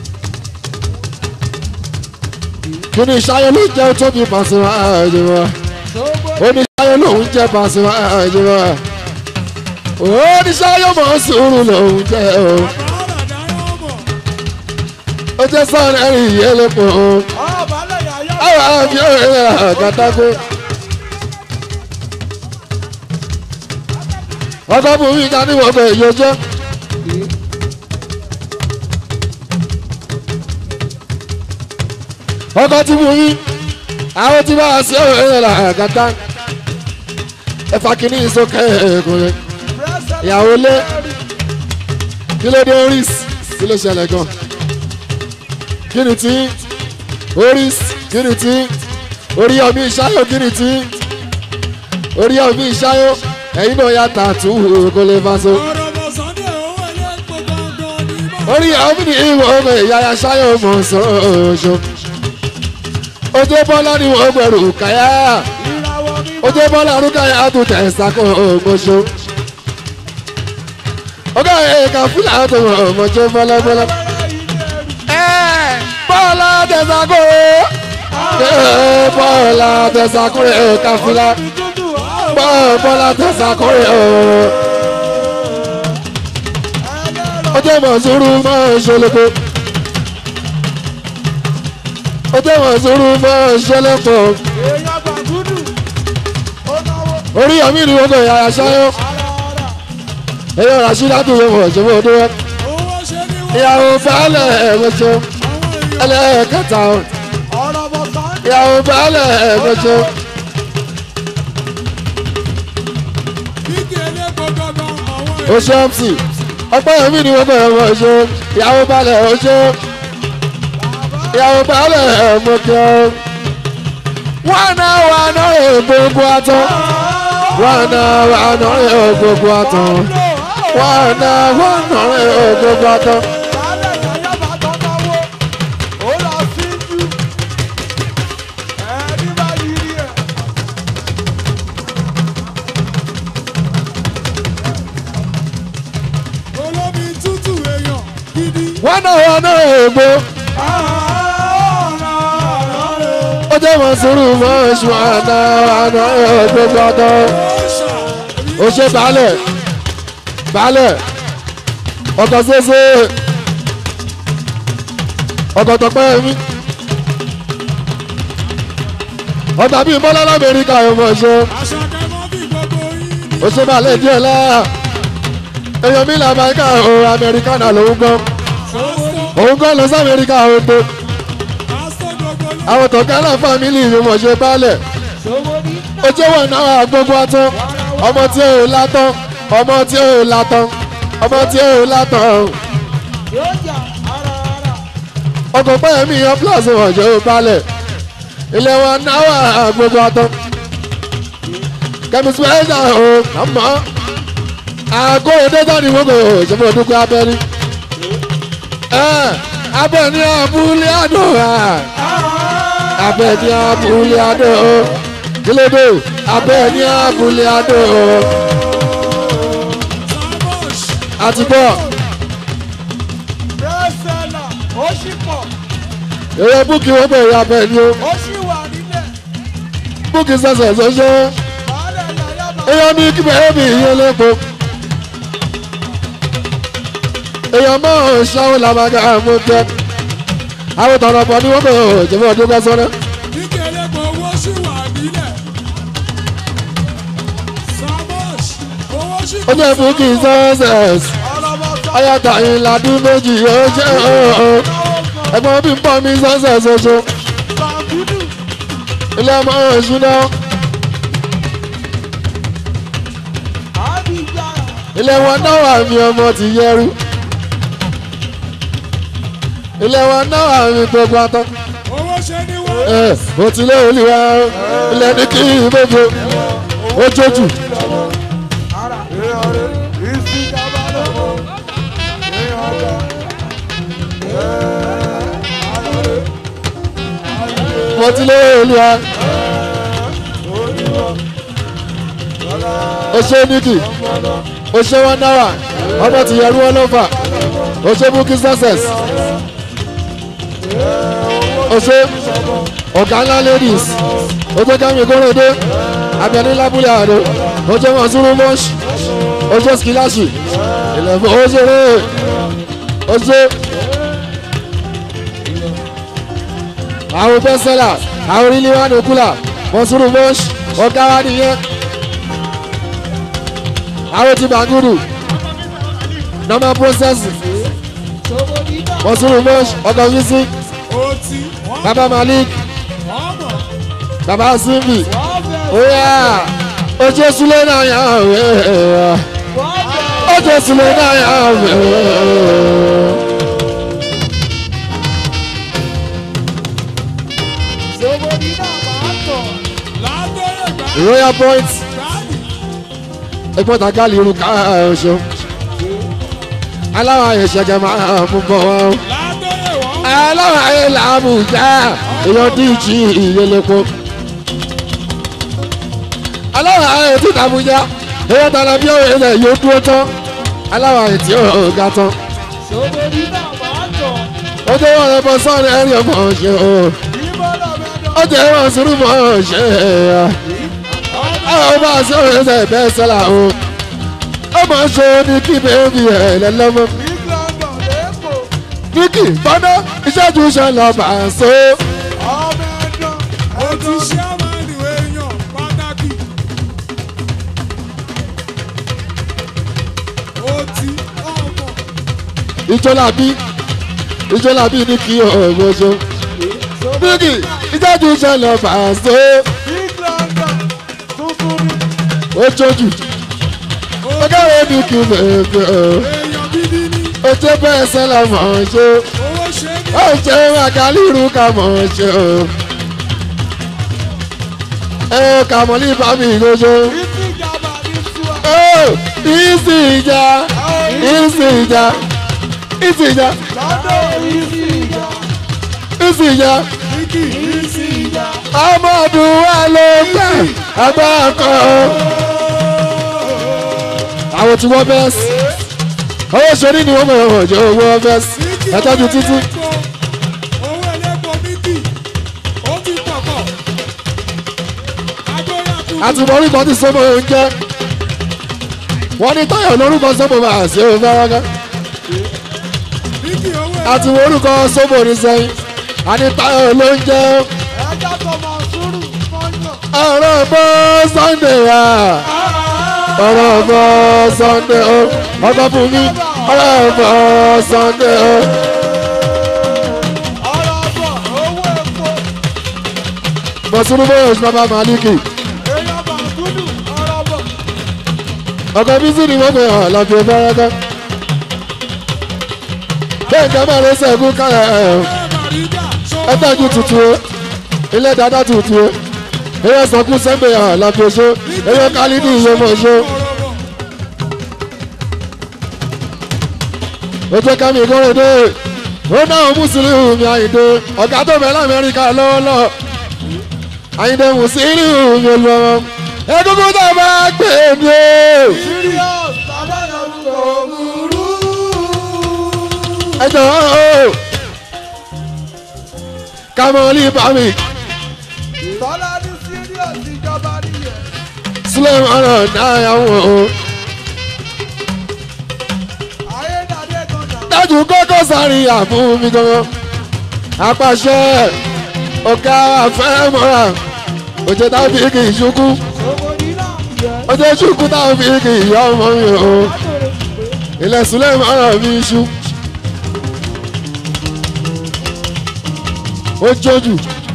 [SPEAKER 5] kí ni sáyé ló jẹ́ tó bí Pasuma àjẹmọ́ ó ní sáyé lòun jẹ́ Pasuma àjẹmọ́ ó ní sáyé mọ̀ sùúrù lòun jẹ́ o
[SPEAKER 6] Bàbá dáná mọ̀.
[SPEAKER 5] ó jẹ́ sọ́ọ̀rẹ́ rí ìyẹ́lẹ́pọ̀ o
[SPEAKER 6] Ọ̀bálẹ̀ yàyà.
[SPEAKER 5] àwọn àfi ọ̀rẹ́ rẹ̀ àgàtàgbé. ọkọ̀ bùnmí ká ní wọ́pẹ̀ yóò jẹ́. ọkọ̀ tí bùnmí àwọn tí bá a sí ọ̀rẹ́ rẹ̀ là àgàtà. ẹ̀fà kìíní ìsókè ẹ̀kùnrin ìyàwó lé kí ló dé oris kí ló ṣẹlẹ̀ gan kí ni tí oris kí ni tí orí ọmí ìṣáyò kí ni tí orí ọmí ìṣáyò ẹ̀yin náà yà tààtù kó lè fa so
[SPEAKER 6] Ọ̀rọ̀ bọ̀ Sunday owó ilé epo gangan ní mọ̀.
[SPEAKER 5] orí ọmí ní ìwọ ọmọ ìyáya ṣáyò mọ̀ sọ́ọ̀ṣọ́ ojú bọ́lá ni wọ́n gbẹ̀rù káyà
[SPEAKER 6] Ìràwọ̀ mi
[SPEAKER 5] ojú bọ́lá arúgbáyà tó tẹ̀ ṣàkó ògbóṣó ọgá ẹ̀ka fúlà tó mọ̀ ọmọjọ́ bọ́lábọ́lá.
[SPEAKER 6] bẹ̀rẹ̀ ilé ẹrù.
[SPEAKER 5] bọ́lá tẹ̀sàkó bọ́lá tẹ̀sàkó ẹ̀ka fúlà
[SPEAKER 6] Tútù ọ̀hún.
[SPEAKER 5] bọ́lá tẹ̀sàkó ọjọ́ mọ̀sùrù máa ń ṣọlẹ́pọ̀ ọjọ́ mọ̀sùrù máa ń ṣọlẹ́pọ̀
[SPEAKER 6] Èèyàn gbàgúdù. Ó náwó.
[SPEAKER 5] orí ọ̀mí ni wọ́n kọ̀ yàrá ṣáyọ́
[SPEAKER 6] Ara ara.
[SPEAKER 5] ẹ̀yọ́ rashida tó yẹ wọ̀ ṣẹ́wọ́ ọdún wọn
[SPEAKER 6] Owó ṣe ní wọ́n.
[SPEAKER 5] ìyàwó baálẹ̀ ẹ̀mọ́ṣọ́
[SPEAKER 6] Àwọn èèyàn.
[SPEAKER 5] ẹlẹ́ẹ̀kẹta
[SPEAKER 6] Ọ̀rọ̀ bọ̀ Sunday.
[SPEAKER 5] ìyàwó baálẹ̀ ẹ̀mọ́ṣọ́
[SPEAKER 6] Bíkì elépo gangan àwọn èèyàn.
[SPEAKER 5] oṣù mc ọpẹ́ yẹmí ni wọ́n bẹ̀rẹ̀ wọ́n ṣe ìyàwó balẹ̀ ó ṣe ìyàwó balẹ̀ mo kí ọ. wọ́n náà wà náà gbogbo àtọ́ wọ́n náà wà náà gbogbo àtọ́ wọ́n náà wà náà gbogbo àtọ́.
[SPEAKER 6] Lálẹ́ yàyà bá tọ́ náwó, ó lọ sí jù. Ẹni bá yí rí ẹ̀. Olómi tútù èèyàn gidi.
[SPEAKER 5] wọ́n náà wà náà gbogbo ó jẹ́ wọn sùúrù mọ́ oṣù wọ́n náà wà náà gbogbo àtọ́. ó ṣe baálẹ̀ baálẹ̀ ọkọ̀ ṣeéṣe ọkọ̀ tọpẹ́ mi ọgbà bíi bọ́lá lamẹ́ríkà ọmọ ṣe
[SPEAKER 6] Aṣọ kẹmọ́ bí gbogbo yín ni.
[SPEAKER 5] ó ṣe baálẹ̀ díẹ̀ lá èèyàn mi là máa ń ká o amẹ́ríkà náà lòún gbọ́
[SPEAKER 6] Pásítọ̀
[SPEAKER 5] òun gbọ́ lọ sí amẹ́ríkà o tó
[SPEAKER 6] pásítọ̀ gbogbo yín.
[SPEAKER 5] àwọn tọ̀kẹ́ náà fámìlì yìí mọ̀ ṣe baálẹ̀ ó jẹ́ wọn náà gbogbo atán ọmọ tí ò látán ọmọ tí ò látán ọmọ tí ò látán.
[SPEAKER 6] Yóò jà ara ara.
[SPEAKER 5] ọkọ̀ pẹ́yẹ mi yan plus ọ̀jọ́ balẹ̀ ilé wa náwà gbogbo ọtọ́ kẹ́mi spẹ́ṣà o àmọ́ àgọ́ òdẹ́jà ni wọ́n kò ṣẹ́fún ọdúnkọ́ abẹ́rí abẹ́ ní abúlé àdó abẹ́ ní abúlé àdó kílódé abẹ́ ní abúlé àdó
[SPEAKER 6] Samosh.
[SPEAKER 5] àti bọ́
[SPEAKER 6] Bẹ́sẹ̀là. Ó ṣì pọ̀.
[SPEAKER 5] èrè búkì wọ́n bẹ̀rẹ̀ abẹ́ ní o
[SPEAKER 6] Ó ṣì wà nílẹ̀.
[SPEAKER 5] búkì sẹ̀sẹ̀ sọ́sọ́.
[SPEAKER 6] Bàálẹ̀ yàyà bá.
[SPEAKER 5] èèyàn ní kí bẹ́ẹ̀ bí iye lẹ́kọ̀ọ́ èèyàn máa ń ṣáwó làmàgà mú tẹ́ àwọn tọ̀nà pọ̀ ní wọ́n kò jẹ́bí ọdún bá sọ́nà
[SPEAKER 6] Kíkéré kò owó ṣì wà nílẹ̀. Samosh. Owó ṣì
[SPEAKER 5] ó jẹ́ fún kí sẹ́sẹ̀s
[SPEAKER 6] Ọlọ́mọ
[SPEAKER 5] ayáta ìlàdún méjì ó jẹ́ ọ̀ọ́ ẹ̀gbọ́n bí ń pọ̀ mí sẹ́sẹ̀s oṣù
[SPEAKER 6] Sàbúdù.
[SPEAKER 5] ilé ọmọ ìṣúná
[SPEAKER 6] Àbíjà.
[SPEAKER 5] ilé wọn náà wà mí ọmọ ti yẹrú ilé wọn náà wà mí gbogbo atọ́.
[SPEAKER 6] Owó ṣe ní wọ́n.
[SPEAKER 5] ẹ o ti lé olùwà ilẹ̀ ní kí ìbéjò ó jójú
[SPEAKER 6] Ara. Ìsìjàmbá lọ́wọ́. Ìhànjá.
[SPEAKER 5] mo ti lé olùwà o ṣe níkì o ṣe wọn náírà ọmọ ti yẹrù wọn ló fà o ṣe bukí success o ṣe ọ̀gá ńlá ladies o ṣe kámi kórèdé abẹni lábúlé àdó o ṣe wọn sùúrù mọ́ṣ o ṣe skilashi ìlẹ̀fọ́ o ṣe rè o ṣe. àwọn bẹ́sẹ̀là àwọn orílẹ̀ wa ní kúlà mọ̀sùrù mọ́ṣ ọ̀gá wa nìyẹn àwọn ti bàgùrù normal process mọ̀sùrù mọ́ṣ ọ̀gá yìí
[SPEAKER 6] Oti. Wọ́n
[SPEAKER 5] baba malik
[SPEAKER 6] wọ́n mọ̀.
[SPEAKER 5] baba simbi
[SPEAKER 6] Wọ́n bẹ̀.
[SPEAKER 5] oya ojú sulé náà yà wẹ̀
[SPEAKER 6] Wọ́n bẹ̀.
[SPEAKER 5] ojú sulé náà yà wẹ̀.
[SPEAKER 6] Sọ́wọ́dì náà máa tọ̀. Látọ̀yẹ̀ gbà.
[SPEAKER 5] royal point
[SPEAKER 6] Gáàlì.
[SPEAKER 5] ẹgbọ́n ta gáàlì irun ká ọ̀ṣọ́ aláwọ̀ àyẹ̀ṣẹ̀gẹ̀ máa mú bọ̀ wọ́n.
[SPEAKER 6] Látọ̀yẹ̀ wọ́n.
[SPEAKER 5] aláwọ̀ ayé làámù já èèyàn díjì ìyẹlẹ́pọ̀. aláwọ̀ ayé tí tàbújá èèyàn tààlà bí ọ̀rẹ́ ilẹ̀ yóò dúró tán aláwọ̀ ayé tí ó ga tán.
[SPEAKER 6] Sọ́wọ́dì náà máa tọ̀.
[SPEAKER 5] ó jẹ́ wọ́n rẹ̀ bọ́ sọ́ọ̀rẹ́ ẹ̀rí ọmọ ṣe o
[SPEAKER 6] Ìbọ̀dọ̀ bẹ̀dọ̀.
[SPEAKER 5] ó jẹ́ wọ́n sùúrù mọ́ ṣe é. àwọn bá a sọ̀rọ̀ ẹsẹ̀ bẹ́ẹ̀ sẹ́la o ó máa ń ṣe ní kí bèbí ẹ̀ lẹ́lọ́mọ́.
[SPEAKER 6] Big London lẹ́kọ̀ọ́.
[SPEAKER 5] Vicky bọ́dọ̀ ìṣẹ́jú ṣẹlẹ̀ bá a so.
[SPEAKER 6] Ọmọ ẹ̀dọ́. Ó ti ṣe àmàlù èèyàn pàtàkì. Ó ti ọmọ.
[SPEAKER 5] ìjọlábí ìjọlábí ní kí ọ̀gbọ́sọ. Vicky ìṣẹ́jú ṣẹlẹ̀ bá a so.
[SPEAKER 6] Big London tuntun ni.
[SPEAKER 5] ó jójú ọgọ́rùn-ún ní kí bèbí ẹ̀.
[SPEAKER 6] Èèyàn bíi
[SPEAKER 5] ojú bẹ́ẹ̀ sẹ́lẹ̀ mọ̀ ọ́n ṣe
[SPEAKER 6] owó ṣe ní
[SPEAKER 5] ó jẹ́ màkàlírù ká mọ̀ ọ́n ṣe o. ẹ kàmọ́lì bá mi ìgbóṣe.
[SPEAKER 6] ìtì ìjàmbá ní tiwa.
[SPEAKER 5] ó ìsì ìjà ìsì ìjà ìsì ìjà
[SPEAKER 6] lọ́dọ̀ ìsì ìjà.
[SPEAKER 5] ìsì ìjà
[SPEAKER 6] Bíkì ìsì ìjà.
[SPEAKER 5] ọmọdún wa ló gbà agbára kan. àwọn tí wọ́n bẹ́ẹ̀ sí owó sori ni wọ́n mọ̀ ọ́ jẹ́ owó bẹ́ẹ̀ sí ẹ̀tọ́jú títí.
[SPEAKER 6] owó ẹlẹ́gbọ̀n bíkì ó ti pọ̀pọ̀. agbóyà kù.
[SPEAKER 5] àti mọ orúkọ tí sọmọ oúnjẹ wọ́n ní táyọ̀ lórúkọ sọmọ máa ṣe é fẹ́rẹ́gẹ́
[SPEAKER 6] bíkì owó
[SPEAKER 5] àti mọ orúkọ sọmọ ní sẹ́yìn àní táyọ̀ ló ń jẹ́
[SPEAKER 6] ẹja tọmọ sùúrù fọ́nà.
[SPEAKER 5] ọ̀rọ̀ bọ́ sunday wa ọ̀rọ̀ bọ́ sunday o ọkọ̀ fún mi ọ̀rọ̀ bọ́ sunday o.
[SPEAKER 6] ọ̀rọ̀ bọ̀ owó epo
[SPEAKER 5] mọ̀sùlùmí bóyá oṣù bàbá màlíkì
[SPEAKER 6] èèyàn bá gúdù ọ̀rọ̀ bọ̀.
[SPEAKER 5] ọkọ̀ bísí ni wọ́n fi hàn lọ́ọ́ fi fẹ́rẹ́gẹ́ bẹ́ẹ̀ ní ọmọ rẹ̀ sẹ́gun kálẹ̀ ẹ̀
[SPEAKER 6] ẹ màríjà
[SPEAKER 5] ẹ tọ́jú tuntun o ilé dada tuntun o eré sọkún sẹ́gbẹ̀ hàn láti oṣó eré kálí ní iye mọ̀ oṣó ojú kẹ́mi ìkórèdè ó náà mùsùlùmí mi àyìndé ọ̀gá tó bẹ̀ lamẹ́ríkà lọ́wọ́lọ́ àyìndé mùsùlùmí mi lọ́wọ́ egungun tó bá gbé mi o
[SPEAKER 6] serious bàbá yẹn kò burú.
[SPEAKER 5] ẹ jọ̀ọ́ o kàmọ́lì bàmí
[SPEAKER 6] tọ́lá ní serious ìjọba nìyẹn.
[SPEAKER 5] sílẹ̀ ọ̀rọ̀ náà yà wọ̀ o.
[SPEAKER 6] ayédàdé kan náà.
[SPEAKER 5] dájú kókó sáré àfún mi gangan apàṣẹ ọ̀gá àfẹ́mọ́ra òjò tábí kì í ṣukú
[SPEAKER 6] owó nínà yẹ.
[SPEAKER 5] òjò ṣukú tábí kì í yọ ọmọ mi o ilẹ̀ sílẹ̀ mọ́ra mi ṣú ó jójú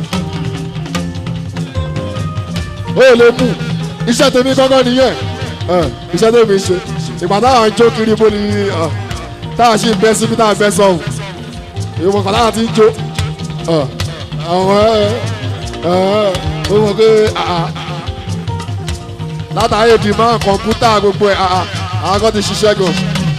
[SPEAKER 5] ó lè mú iṣẹ́ tèmi kọ́kọ́ nìyẹn ẹ̀, iṣẹ́ tèmi ṣe ìgbà táwọn jó kiri bó ni ẹ̀, táwọn sì ń bẹ́ síbi táwọn bẹ́ sọ̀hún ìwọ̀n kan táwọn ti ń jó ẹ̀, àwọn ẹ̀ ẹ̀ ó mọ̀ pé àà látàrí dìmọ́ kọ̀ǹpútà gbogbo ẹ̀ àà àwọn kan ti ṣiṣẹ́ gan.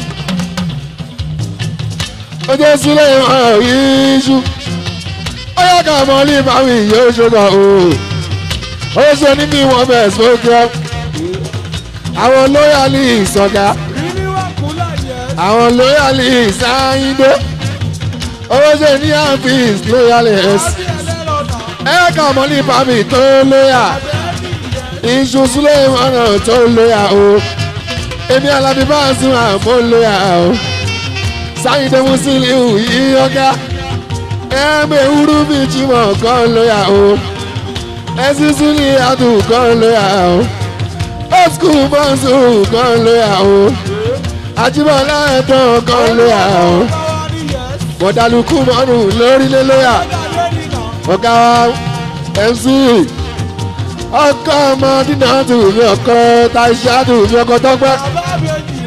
[SPEAKER 5] ó jẹ́ sílẹ̀ ìmọ̀ yíṣu ó yẹ ká mọ ní ìbáwí yóò ṣùgbọ́n o ó ṣe ní bí wọ́n bẹ̀ sókè àwọn lóyàlì ìsọ̀gá
[SPEAKER 6] rírí wà kúlà yẹ.
[SPEAKER 5] àwọn lóyàlì ìsáyíndé ó ṣe ní àfíìs lóyàlì ẹ̀sì
[SPEAKER 6] àbí ẹlẹ́rọ náà.
[SPEAKER 5] ẹ ká mọ ní ìbáwí tó lóyà iṣu sílẹ̀ ìmọ̀nà tó lóyà o èmi alábí bá ń sún àmọ́ lóyà o sáyíndé musiliu yìí ọ̀gá ẹ̀ẹ́mẹ̀ wúrú bíi jimoh kan lóyà o ẹ̀sísú ní àdùn kan lóyà o oṣù bọ́ǹsù kan lóyà o àjíbọ̀lá ẹ̀tàn kan lóyà o
[SPEAKER 6] báwa ní yẹ.
[SPEAKER 5] bọ̀dálùkù mọ́nù lórílẹ̀ lóyà
[SPEAKER 6] ayédàdé nìna.
[SPEAKER 5] ọ̀gá wa mc ọkọ ọmọ dínà tù mí ọkọ taṣíà tù mí ọkọ tọpẹ
[SPEAKER 6] bàbá méjì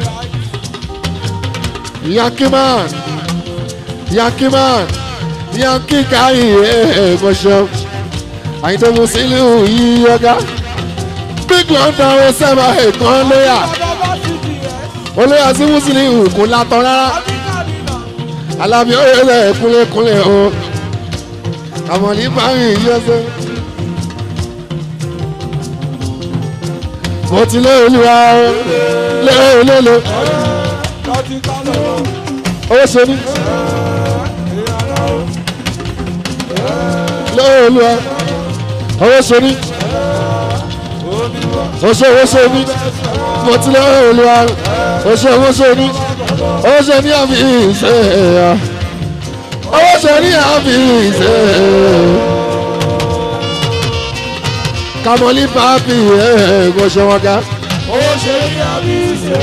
[SPEAKER 6] ráyè.
[SPEAKER 5] yankiman yankiman yanki káyì ẹ̀ẹ́dẹ̀ẹ́gbọ̀ṣọ àyìntó musiliu yìí ọ̀gá big london wẹ sẹ́mà ẹ̀kan lóyà
[SPEAKER 6] bàbá bá ti di yẹ.
[SPEAKER 5] olóyà sí musiliu kò látọ̀ rárá
[SPEAKER 6] àbíkà nìna.
[SPEAKER 5] alábí ọ̀yẹ́lẹ̀ kúnlẹ̀kúnlẹ̀ o àmọ̀lí báyìí yẹ́sẹ̀. mo ti lé olúwa o lé olólo
[SPEAKER 6] lọ́tí ká lọ́wọ́.
[SPEAKER 5] owó ṣe ní lé olúwa owó ṣe ní oṣù owó ṣe ní mo ti lé olúwa oṣù owó ṣe ní owó ṣe ní àmì ìṣe ẹ̀yà owó ṣe ní àmì ìṣe ẹ̀yà kamoli papi ẹ̀ kò ṣe wọn ká.
[SPEAKER 6] owó ṣe ní àbí ṣe.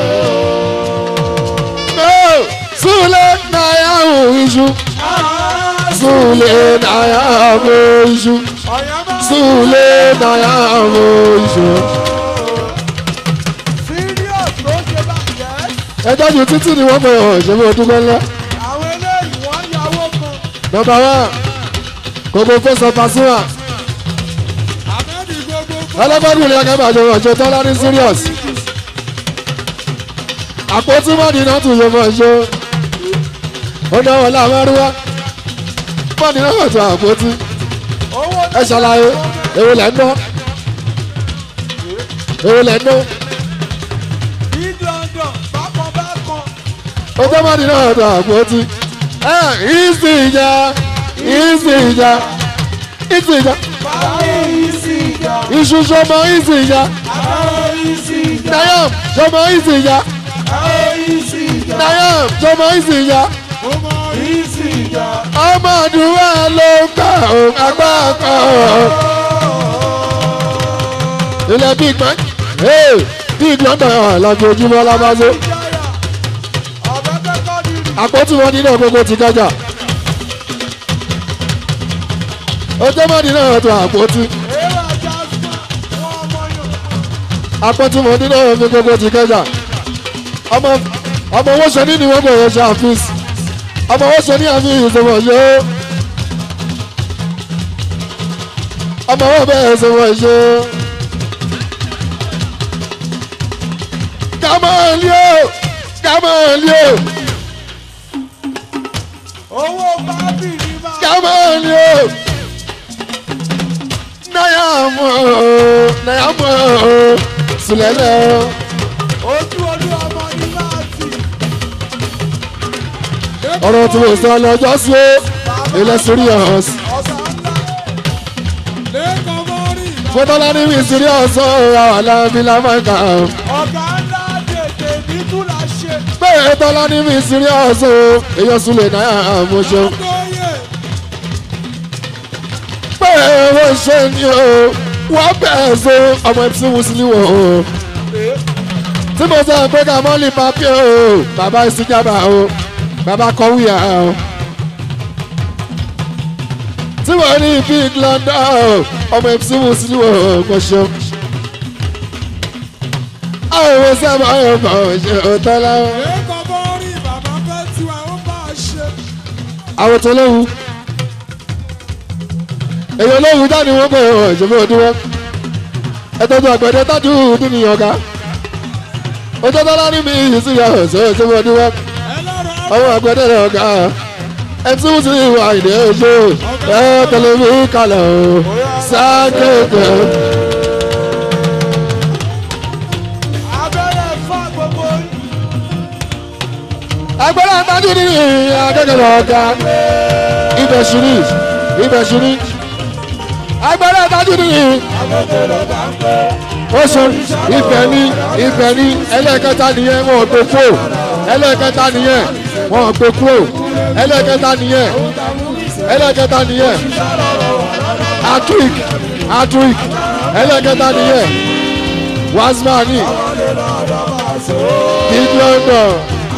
[SPEAKER 5] Sule na ya hụ iṣu. Sule na ya hụ iṣu.
[SPEAKER 6] ọ̀yàn bá
[SPEAKER 5] Sule na ya hụ iṣu.
[SPEAKER 6] serious ló ṣe bá yẹ.
[SPEAKER 5] ẹjọ́ ju títí ni wọ́n pè ọ́ ṣe fún ọdún ńlá.
[SPEAKER 6] àwọn eléyìí wọ́n yàwó kan
[SPEAKER 5] nọmba wa gbogbo fẹsọ̀ pàṣíwà
[SPEAKER 6] àmẹ́bí gbogbo
[SPEAKER 5] ẹlẹ́gbẹ́dùn ní akẹ́bà àjọ ọ̀ṣọ́ tọ́lá ní serious. àpótí mọ́ni náà tún yọ fún ọ̀ṣọ́ ó náwó lámárúwá mọ́ni náà tún àpótí
[SPEAKER 6] owó
[SPEAKER 5] ẹ ṣàlàyé èwo lẹ́ ń ná èwo lẹ́ ń ná
[SPEAKER 6] big london bákan bákan
[SPEAKER 5] ọjọ́ mọ́ni náà tún àpótí ẹ ìsì ìjà ìsì ìjà ìsì ìjà
[SPEAKER 6] báwo ìsì ìjà
[SPEAKER 5] iṣu sọmọ ìsì ìjà
[SPEAKER 6] báwo ìsì ìjà
[SPEAKER 5] nayam sọmọ ìsì ìjà
[SPEAKER 6] báwo ìsì ìjà
[SPEAKER 5] nayam sọmọ ìsì ìjà
[SPEAKER 6] ọmọ ìsì ìjà
[SPEAKER 5] ọmọ àdúrà ló ń gbà ó agbá kan ilẹ̀ big man hey, big london ọ̀làjò ojúmọ́ lábázó
[SPEAKER 6] ìjáyà ọ̀bẹ kẹ́kọ̀ọ́ nìyí
[SPEAKER 5] àpótí wọn nínú gbogbo ti kájà ọjọ́ mọ́ni náà tó àpótí
[SPEAKER 6] èrò ajá sùn wọn ọmọ yòó
[SPEAKER 5] àpótí wọn nínú gbogbo ti kájà ọmọ ọmọ owó ṣe ní ni wọ́n bẹ̀rẹ̀ ṣe àfíìsì ọmọ owó ṣe ní àfíìsì ìṣòwò yóò ọmọ owó bẹ̀rẹ̀ ìṣòwò yóò. Gamalio! Gamalio!
[SPEAKER 6] owó bábì ní máa
[SPEAKER 5] Gamalio! Nayamo! Nayamo! Sulele!
[SPEAKER 6] ojú olú ọmọ ní máa tì
[SPEAKER 5] Ọ̀rọ̀ tí mo sọ lọ́jọ́ sí ó, ilẹ̀ serious.
[SPEAKER 6] ọ̀sán ńlá lẹ́kọ̀ọ́ mọ́rì
[SPEAKER 5] Fọ́tọ́lá ní mi serious ó, àwọn aláàbí lámàkà.
[SPEAKER 6] ọ̀gá ńlá tètè ní túlà ṣe
[SPEAKER 5] Bẹ́ẹ̀ tọ́lá ní mi serious ó, èyàn Sule náà mo ṣe.
[SPEAKER 6] lóye
[SPEAKER 5] Bẹ́ẹ̀ wọ́n ṣe ni o, wọ́n bẹ̀ẹ̀ so ọmọ ẹ̀sìn Mùsùlùmí wò ó. tí mo sọ pé ká mọ́lì papi o bàbá ìsìnjàmbá o bàbá kọ́wíà o. tí mo ní big london o ọmọ mc muslim o kò ṣe. àwọn ìwé sábà yóò bọ̀ ọ́ ṣe òótọ́ láwọn.
[SPEAKER 6] lẹ́kọ̀ọ́ mọ́rì bàbá fẹ́ tiwa ó bá a ṣe
[SPEAKER 5] àwọn tó léwu. èèyàn léwu jáde wọ́n pè ọ́ ìṣòro òdiwọ́. ẹ tọ́jú àgbẹ̀dẹ tájú nínú ọ̀gá. ojú tọ́lá ní mi ìsìnyà ọ̀sẹ̀ ìṣòro òdiwọ́.
[SPEAKER 6] ẹlọ́rọ̀
[SPEAKER 5] ọwọ́ àgbẹ̀dẹ rẹ̀ ọ̀gá. ẹtí wọ́n ti wà ìdè ojú. ẹ tẹ̀lé mi kalẹ̀ o. sákèké.
[SPEAKER 6] abẹ́rẹ́ fà gbogbo
[SPEAKER 5] agbẹ́rẹ́ tájú ní akẹ́kọ̀ọ́ ọ̀gá. ibẹ̀ ṣírí ibẹ̀ ṣírí. agbẹ́rẹ́ tájú ní ó sọ ìfẹ́ ní ìfẹ́ ní ẹlẹ́ẹ̀kẹta nìyẹn wọn ò gbé kúrò ẹlẹ́ẹ̀kẹta nìyẹn wọn ò gbé kúrò ẹlẹ́ẹ̀kẹta nìyẹn ẹlẹ́ẹ̀kẹta nìyẹn atrik atrik ẹlẹ́ẹ̀kẹta nìyẹn wasmani big london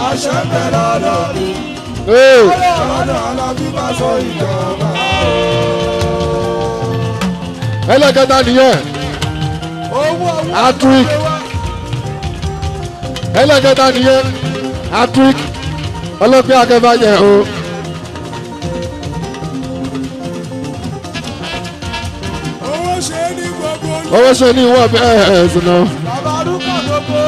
[SPEAKER 5] ee ẹlẹ́ẹ̀kẹta nìyẹn
[SPEAKER 6] owó owó
[SPEAKER 5] atrik ẹlẹ́kẹta nìyẹn atrik ọlọ́pẹ́ akẹ́fàjẹ́ o
[SPEAKER 6] owó ṣe é ní gbogbo
[SPEAKER 5] owó ṣe ní ìwọ̀n bẹ́ẹ̀ ẹ̀sùn náà
[SPEAKER 6] bàbá arúgbó gbogbo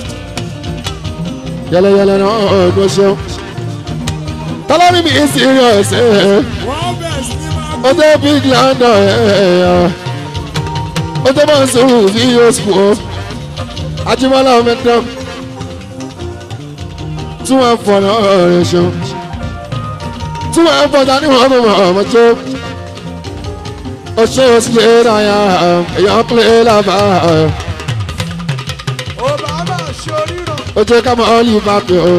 [SPEAKER 5] yẹlẹyẹlẹ náà ọdún ṣeun tọ́lọ́rí mi serious ẹ̀
[SPEAKER 6] wọ́n bẹ̀ sí ní máa
[SPEAKER 5] ó jẹ́ big london ẹ̀ ó jẹ́ máa ń sọ̀rọ̀ sí yosùn o ajímọ́lá mẹ́tọ́ tí wọ́n fọ̀ náà rẹ̀ ṣeun tí wọ́n fọ̀ ta ni wọ́n mọ̀ ọmọ tó ó ṣe ó sì lè ra ya èèyàn pè é lábà
[SPEAKER 6] obama ṣe oríran
[SPEAKER 5] ó jẹ́ ká mọ̀ ọ́ lè bá pè ó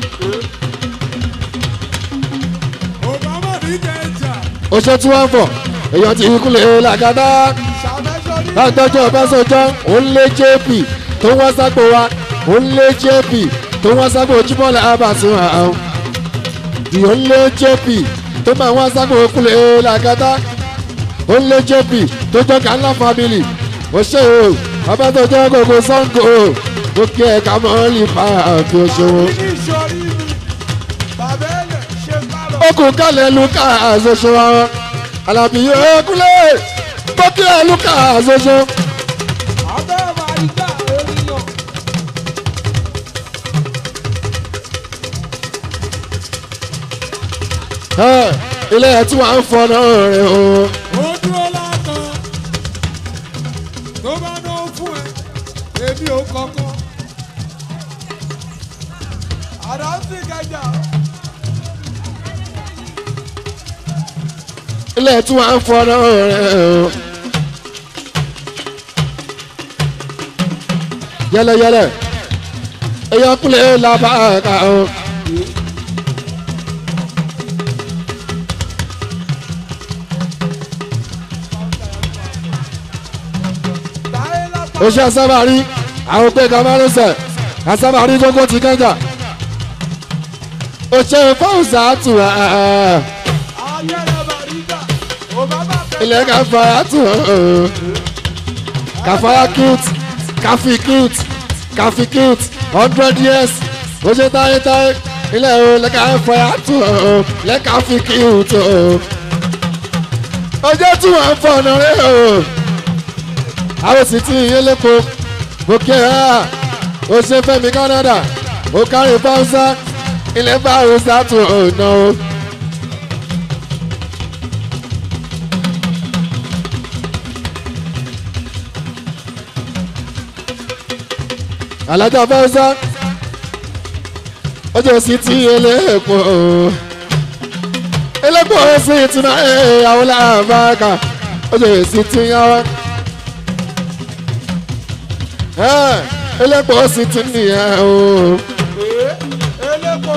[SPEAKER 6] obama ní jẹjà
[SPEAKER 5] ó ṣe tí wọ́n fọ̀ èèyàn ti kú lè làgàdá
[SPEAKER 6] ṣàmẹ́sọ ní
[SPEAKER 5] látọjọ́ ọbásanjọ́ òun lé jp tó wá sápò wa òun lé jp tó wá sápò ojúmọ́ làbàtún àwọn ìyó ń lé jp tó máa wá sápò kúlẹ̀ làgàdá òun lé jp tó jọ ká ńlá family ó ṣe o ọba tó jẹ́ gbogbo sango ó kí ẹ ká mọ́ lè fa àfi òṣòwò.
[SPEAKER 6] ní ìṣòrí mi bàbá ẹ̀yẹ ṣe kárọ̀.
[SPEAKER 5] ó kù kálẹ̀ luka àṣoṣo wọn alábí yóò kúlẹ̀ tó kí ẹ luka àṣoṣo.
[SPEAKER 6] abẹ́ màríkà ènìyàn.
[SPEAKER 5] ẹ ilé ẹ tí wàá ń fọnà rẹ o.
[SPEAKER 6] ó dúró látàn tó bá ná fún ẹ èmi ò kọ̀ọ̀kan. àdáńtì kẹjà
[SPEAKER 5] ilé ẹ tí wàá ń fọnà rẹ o. yẹlẹyẹlẹ èèyàn kúlẹ̀ làbàkà o.
[SPEAKER 6] táyé látàn.
[SPEAKER 5] oṣù asábàárí àwọn pé kamarusẹ asábàárí gbogbo ti kẹjà oṣù fọwọsà tù á
[SPEAKER 6] ayẹyẹ màríkà òbámà kẹjà.
[SPEAKER 5] ilẹ̀ káfáyà tù á káfáyà cute káfí cute káfí cute hundred years oṣù táyétáyé ilẹ̀ o lẹ́ka káfáyà tù á lẹ́ka fi cute o ọjọ́ tí wọ́n ń fọ̀nà rẹ̀ o àwọn sì ti yé lépo òkè ẹ̀ ó ṣe fẹ́mi Canada ó kárí fáwùsá ilẹ̀ fáwùsá tó ọ̀nà o. alájà fáwùsá ọjọ́ sì ti yé lépo o elépo sì ti náà ẹ̀ àwọn làbáàkà ọjọ́ sì ti yá wa elépo sì ti nìyẹn o
[SPEAKER 6] elépo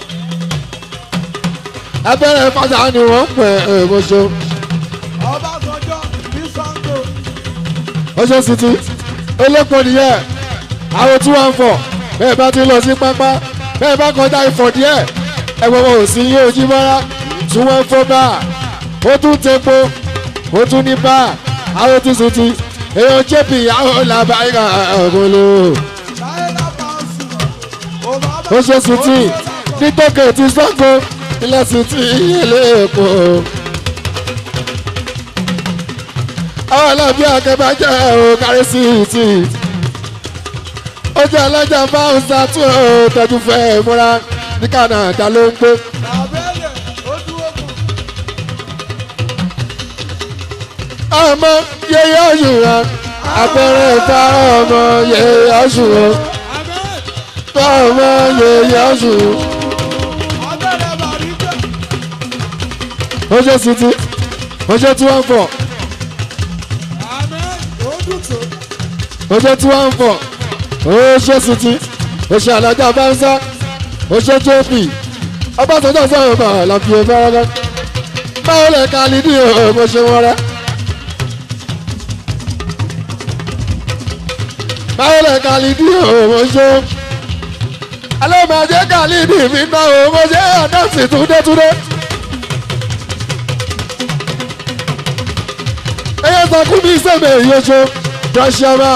[SPEAKER 5] abẹ́rẹ́ fàjà ni wọ́n pẹ̀ ẹ̀mọ́ṣọ́
[SPEAKER 6] ọbásanjọ́ ní sango.
[SPEAKER 5] ọṣọ́ sì ti elépo nìyẹn àwọn tí wọ́n ń fọ̀ bẹ́ẹ̀ bá ti lọ sí pápá bẹ́ẹ̀ bá kọjá ìfọ̀ díẹ̀ ẹ̀wọ̀n wọn ò sí yóò jí mọ́ra tí wọ́n ń fọ́ bá ó tún tepo ó tún ní bá àwọn tí sì ti èèyàn jẹ́bi àwọn làbáyà ọ̀gọ́lò.
[SPEAKER 6] táyé látàn sùn. òbámà
[SPEAKER 5] ó ṣe sì tí nítòkè ti sọ́kò ilẹ̀ sì tí ìyẹlé èkó. àwọn alábí akẹ́bàjẹ́ ò kárí sí ìtì. ó jẹ́ alájà fáwùsà tí ó tọ́jú fẹ́ múra ní Canada ló ń gbé.
[SPEAKER 6] bàbá ẹ̀yẹ ó dúró kù.
[SPEAKER 5] ọmọ yeye ọ̀ṣun wa abẹ́rẹ́ ìta ọmọ yeye ọ̀ṣun wa ọmọ yeye ọ̀ṣun wa.
[SPEAKER 6] abẹ́rẹ́ màríkà.
[SPEAKER 5] ó ṣe sì tí ó ṣe tí wọ́n ń fọ̀.
[SPEAKER 6] àmín ó dùn tó.
[SPEAKER 5] oṣù tí wọ́n ń fọ̀ oṣù sùtì oṣù alájà báńsá oṣù tóbi ọbásanjọ́ sọ̀rọ̀ bá lọ́fi fẹ́rẹ́fẹ́ báwo lè ka ní ní ọmọ ṣe wọ́n rẹ́ báwo lè ka ní ní ọmọ ṣe alọ́mọdé ka ní ní mi ná ọmọ ṣe àdáǹsì túndétúndé. ẹyẹ sọkún bí sẹ́mi ìyóṣó rọ́ṣẹ́mà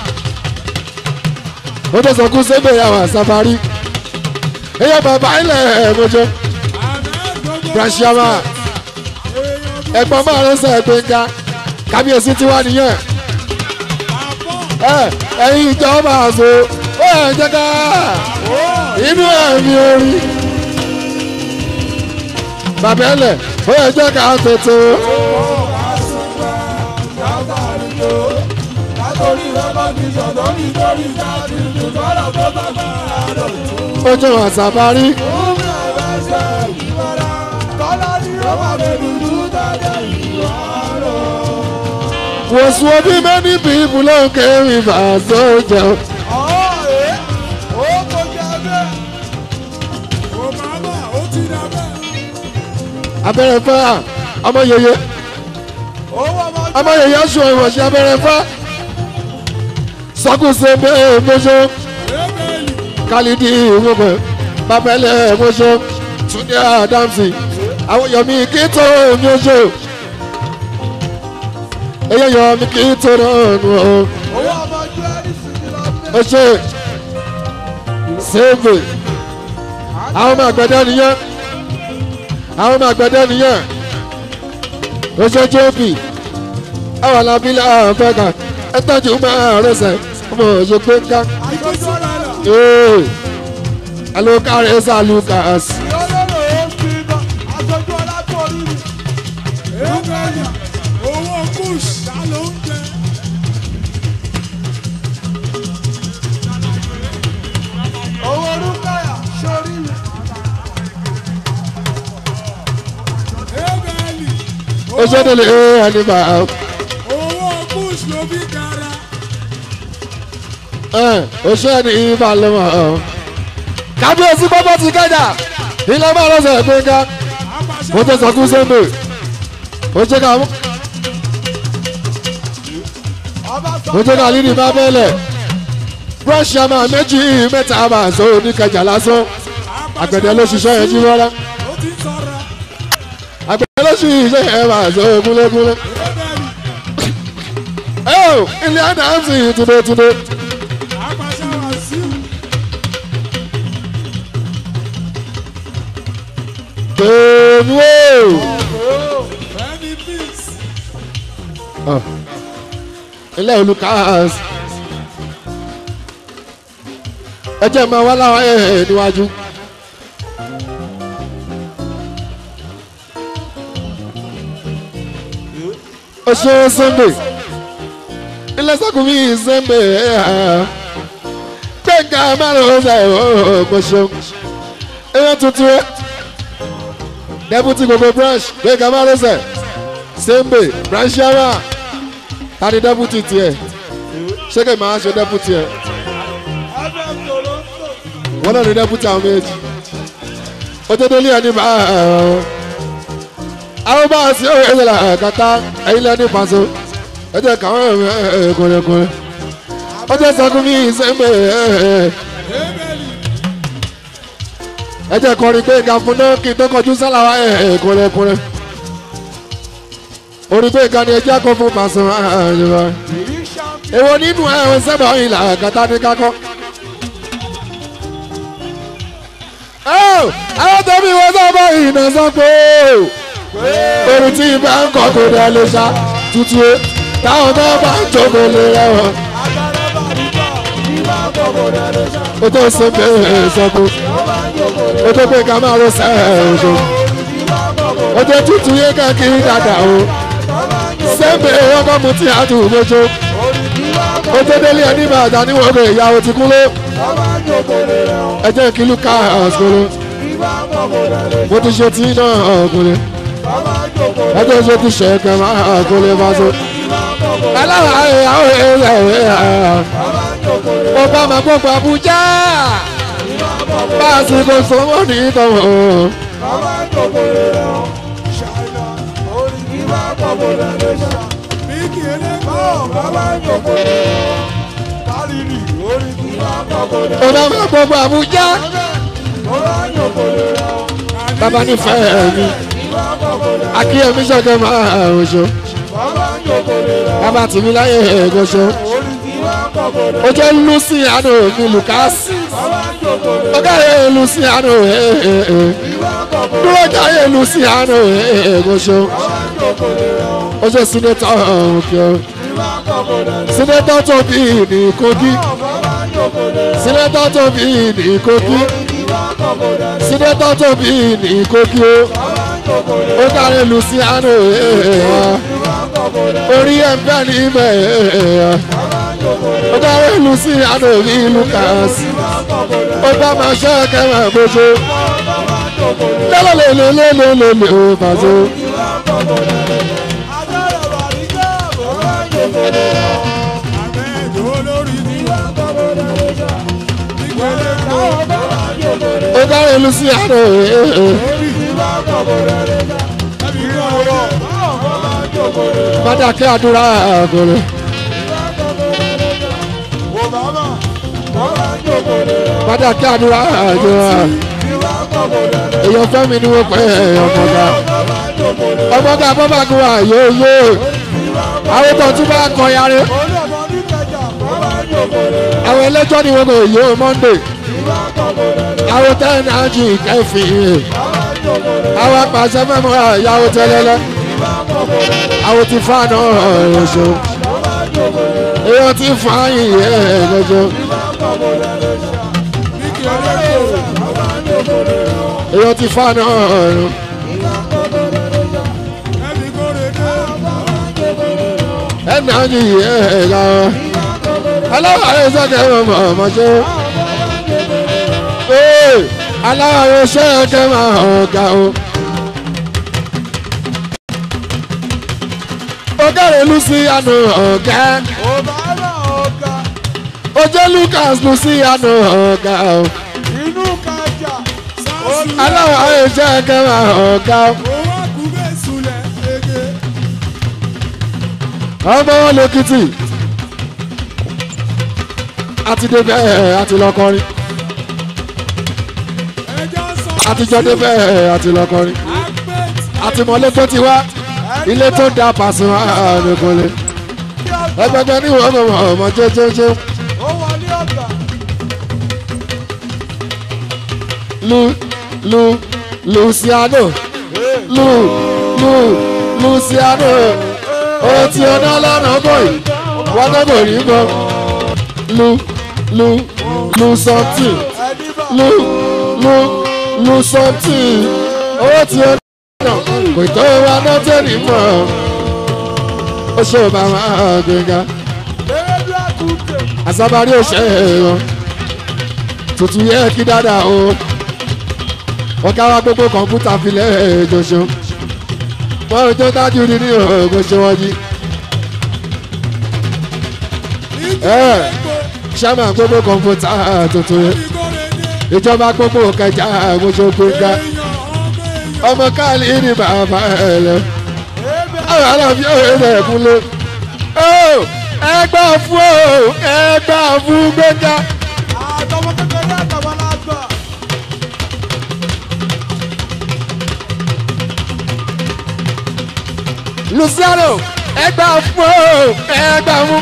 [SPEAKER 5] ó tó sọkún sẹ́mi àwọn àsáfárí ẹyẹ bàbá ilẹ̀ ẹ̀mọ́jọ́ rọ́ṣẹ́mà ẹ̀gbọ́n máa ń sọ ẹ̀gbẹ́ngà kábíyèsí tí wà nìyẹn ẹ ẹ̀yin ìjọba àṣọ ó ẹ̀ jẹ́ ká inú ẹ̀mí orí bàbá ẹlẹ̀ ó ẹ̀ jẹ́ ká tètè. ojú àṣàbárí was what many people don't carry for soldier. abẹ́rẹ́ fẹ́ à ọmọ yeye ọmọ yeye sùn ìwọ̀nsẹ̀ abẹ́rẹ́ fẹ́ sọkùnsẹ̀ bẹ́ẹ̀ mọ́ṣọ́ kálídì ìwọ̀nbẹ̀ babẹ́lẹ̀ mọ́ṣọ́ túndé àdámsì àwọn yọ̀mí kí tó mọ́ṣọ́ eyé yọ̀mí kí tó náà nù ọ́ ó ṣe sèvè àwọn ọmọ àgbẹ̀dẹ nìyẹn àwọn ọmọ àgbẹ̀dẹ nìyẹn ó ṣe jp àwọn alábílẹ̀ àwọn fẹ́ka ẹ tọ́jú máa rẹsẹ̀ ọmọ òṣè pé ká
[SPEAKER 6] àìkóso rẹ̀ lọ.
[SPEAKER 5] ee alukare salukas
[SPEAKER 6] ìyọ́lọ́rọ̀ ó fi lọ aṣojú ọlákùnrin mi. èèmẹ̀lì owó kùsì ta ló ń jẹ. owó rúkàyà sórí mi. èèmẹ̀lì
[SPEAKER 5] ó ṣe délé ee ẹnìbà
[SPEAKER 6] owó kùsì ló fi kára.
[SPEAKER 5] ẹ ó ṣe ní ìbálòmọ̀ kábíyèsí pápá ti kẹjà ilé máa lọ́sẹ̀ pé ká ó tẹ sọkú sẹ́mbè ó ṣe ká ó ṣe ká lídìí bá bẹ́ẹ̀lẹ̀ búrọ́ọ̀ṣì àmà méjì mẹ́ta àmà sọ oníkẹjà lásán àgbẹ̀dẹ ló ṣiṣẹ́ yẹn jí rárá
[SPEAKER 6] ó ti sọ̀rọ̀
[SPEAKER 5] àgbẹ̀dẹ ló ṣiṣẹ́ yẹn máa sọ gúnlégúnlé.
[SPEAKER 6] èèmẹ̀lì
[SPEAKER 5] ẹ ò ilé àdáhùn túndétúndé
[SPEAKER 6] àpàṣẹ wàásù.
[SPEAKER 5] tèmi o.
[SPEAKER 6] Benny Beats.
[SPEAKER 5] ilé olùkàs ẹ jẹ́ máa wá láwọn ẹ̀ ẹ̀ níwájú. ó ṣe sunday ilé sọkùnrin sunday gbẹ̀ngà márùn-ún ṣe ọ̀gbọ̀n ṣeun èèyàn tuntun rẹ̀ deputy gbogbo branch gbẹ̀ngà márùn-ún ṣe sunday branch yàrá ta ni deputy tiẹ̀ ṣé kí n máa ṣe deputy ẹ̀
[SPEAKER 6] FM Toronto.
[SPEAKER 5] wọ́n náà ní deputy àwọn méjì ó tó délé ẹni bá àwọn bá a sí òye ìṣẹ̀lẹ̀ kàtà ẹ̀yìn lẹ́ni pàṣẹ ẹ jẹ́ káwọn kùnrinkùnrin ó jẹ́ sọkún mi ìsẹ́mbẹ̀
[SPEAKER 6] Èèmẹ̀lì.
[SPEAKER 5] ẹ jẹ́ kọrin pé ìka fún náà kí n tó kọjú sálàwà kùnrinkùnrin orí pé ìka ni ẹ jẹ́ kó fún pàṣẹ èwo nínú ẹ̀wọ̀n sẹ́bà ìlà kàtà ní kákọ́. àwọn tó bí wọ́n sábà ìnà sọ pé orin tí bá ń kọ́ kó dá lè ṣá tutù ẹ táwọn tó bá ń jókòó lè rẹwọ̀n. ó tó ṣe bẹ́ẹ̀ sọ́kù ó tó pé ká máa lọ sẹ́ẹ̀ ṣo ó tó tutù yé káàkiri dáadáa o sẹ́ńbẹ̀ ọkọ̀ mu tí a tù lójó ó tó délé ẹni bàtà níwọ̀n kò ìyàwó ti kúló ẹ jẹ́ kí luka ọ̀sùnkúrú mo ti ṣe tí náà ọ̀kùnrin ẹ jẹ́ ṣe ti ṣe kẹ́ máa ọ̀kùnrin bá so. aláwọ̀ ayé àwọn èèyàn ìwé mo bá máa gbọ́pọ̀ Abuja bá a sì kò sọ́wọ́ ní ìtọ́wọ́.
[SPEAKER 6] Bíkì eléko.
[SPEAKER 5] mo bá máa gbọ́pọ̀ Abuja bàbá nífẹ̀ẹ́ mi akíyèmí ṣẹ̀kẹ́ máa ọ̀ṣọ́ bàbá tìmí láyé ẹ̀gọ́ṣọ́ ó jẹ́ luciano mi lucas ó kẹ́rẹ́ luciano dúró jáyé luciano ẹ̀gọ́ṣọ́ ó jẹ́ sinetọ òkè sinetọ tó bí ní kogi sinetọ tó bí ní kogi sinetọ tó bí ní kogi ó ó kẹ́rẹ́ luciano orí ẹ̀ ń bẹ́ níbẹ̀ ó kẹ́rẹ́ luciano ní lucas ó bá máa ṣe kẹ́rẹ́ bójú lélelelelelele ó bàjẹ́.
[SPEAKER 6] Ahmed olórí ni. Bíkì eléko.
[SPEAKER 5] ó kẹ́rẹ́ luciano
[SPEAKER 6] Ẹbí kọ́ ọ̀rọ̀.
[SPEAKER 5] bàdàkẹ́ àdúrà àgọ́rẹ́. bàdàkẹ́ àdúrà àgọ́rẹ́. èèyàn fẹ́mi ni wọ́n pẹ́ ọmọga ọmọga bọ́bàgùn àyè yé àwọn tó tún bá kọ yàrá àwọn ẹlẹ́jọ́ ni wọ́n kò yóò monday àwọn tẹ́ẹ̀nì àjì kẹfì àwọn apàṣẹ mẹ́mọ́ ìyàwó tẹ́lẹ́lẹ́ àwọn ti fáànù ọ̀ṣọ́ èèyàn ti fàáyìn ẹ̀ẹ́dẹ́jọ́ èèyàn ti fáànù ọ̀rọ̀ ẹ̀ẹ́nì àjì ẹ̀ẹ́dẹ́jọ́ aláwọ̀ ayé sọ́kẹ́ ọmọ ọmọ ṣe ee aláwọ̀ ayé sọ́kẹ́ máa hàn ga o. ọgẹ́rẹ́ luciano ọ̀gá
[SPEAKER 6] Obama ọ̀gá
[SPEAKER 5] ojú lucas luciano ọ̀gá o.
[SPEAKER 6] inú kájà
[SPEAKER 5] aláwọ̀ ayé sọ́kẹ́ máa hàn ga o.
[SPEAKER 6] owó àkúgbè sulẹ̀ ege
[SPEAKER 5] ọmọ wọn lèkìtì àti débẹ̀ àti lọ́kọrin
[SPEAKER 6] ẹjọ́ sọ
[SPEAKER 5] àtijọ́ débẹ̀ àti lọ́kọrin
[SPEAKER 6] agbẹ́t
[SPEAKER 5] àti mọ̀lẹ́ tó ti wá ilé tó da Pasuma nìkanlẹ̀ ẹgbẹgbẹ ní ìwọ̀n ọmọ ọmọ jẹjẹjẹ
[SPEAKER 6] ó wọlé ọ̀gá
[SPEAKER 5] lu lu Luciano lu lu Luciano ó ti ọ̀nà lọ́nà bọ̀yì wọ́n náà bò rí bọ́ lu lu lu something
[SPEAKER 6] ẹni bá
[SPEAKER 5] lu lu lu something ó ti ọ̀nà kò tó wa náà tẹ̀lé mọ́ ó ṣe ò bá máa gbẹ̀ngà
[SPEAKER 6] erédú àkúgbè
[SPEAKER 5] àsábárí òṣè wọn tuntun yẹ kí dáadáa o ọ̀gá wa gbogbo kọ̀ǹpútà filẹ̀ jọṣọ wọn ò tó dájú ní ní ọgbọ́n ṣe wọ́n jí ẹ ṣáàmà gbogbo kọ̀ǹpútà tuntun yẹ ìjọba gbogbo kẹjà gbogbo gbẹngà ọmọ káàlì ní bàbá ẹ lẹ àwọn aláàfin ọ̀rẹ́ rẹ̀ kúnlẹ̀ ẹgbẹ́ fún o ẹgbẹ́ fún gbẹngà.
[SPEAKER 6] àtọmọ kékeré àtàwọn alágbà
[SPEAKER 5] Luciano ẹgbà fún o ẹgbà fún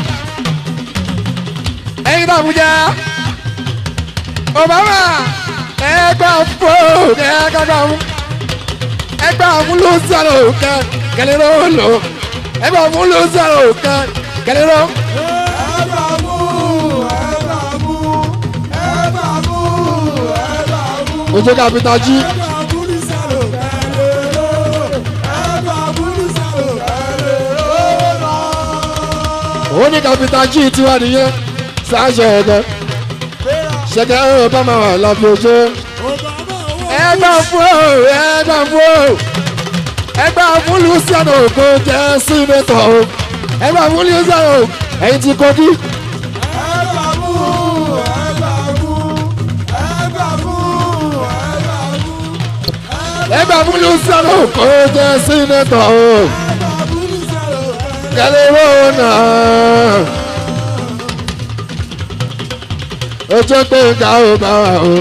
[SPEAKER 5] ẹyin náà fúnjà Obama ẹgbà fún o ẹgbà fún ẹgbà fún Luciano kẹ kẹlẹrọ lò ẹgbà fún Luciano kẹ kẹlẹrọ
[SPEAKER 6] ẹgbà mú ẹgbà mú ẹgbà mú ẹgbà mú
[SPEAKER 5] ojú kàpítà jí
[SPEAKER 6] ẹgbà mú ní sàlò kẹlẹ ló ẹgbà mú ní sàlò kẹlẹ ló lọ.
[SPEAKER 5] òun ní kàpítà jí tiwa nìyẹn sáṣẹ ẹgbẹ ṣẹkẹ Obama wà láfi ojú.
[SPEAKER 6] Obama owó
[SPEAKER 5] ẹgbà fún o ẹgbà fún o ẹgbà fún Luciano kò jẹ sínétọ̀ o ẹgbà fún Luciano ẹ̀yin ti kojú
[SPEAKER 6] ẹgbà mú ẹgbà mú ẹgbà mú ẹgbà mú
[SPEAKER 5] ẹgbà fún Luciano kò jẹ sínétọ̀ o
[SPEAKER 6] ẹgbà mú ní sàlò kẹlẹ.
[SPEAKER 5] kẹlẹ owó náà o jẹ pé nǹkan ò bá wà o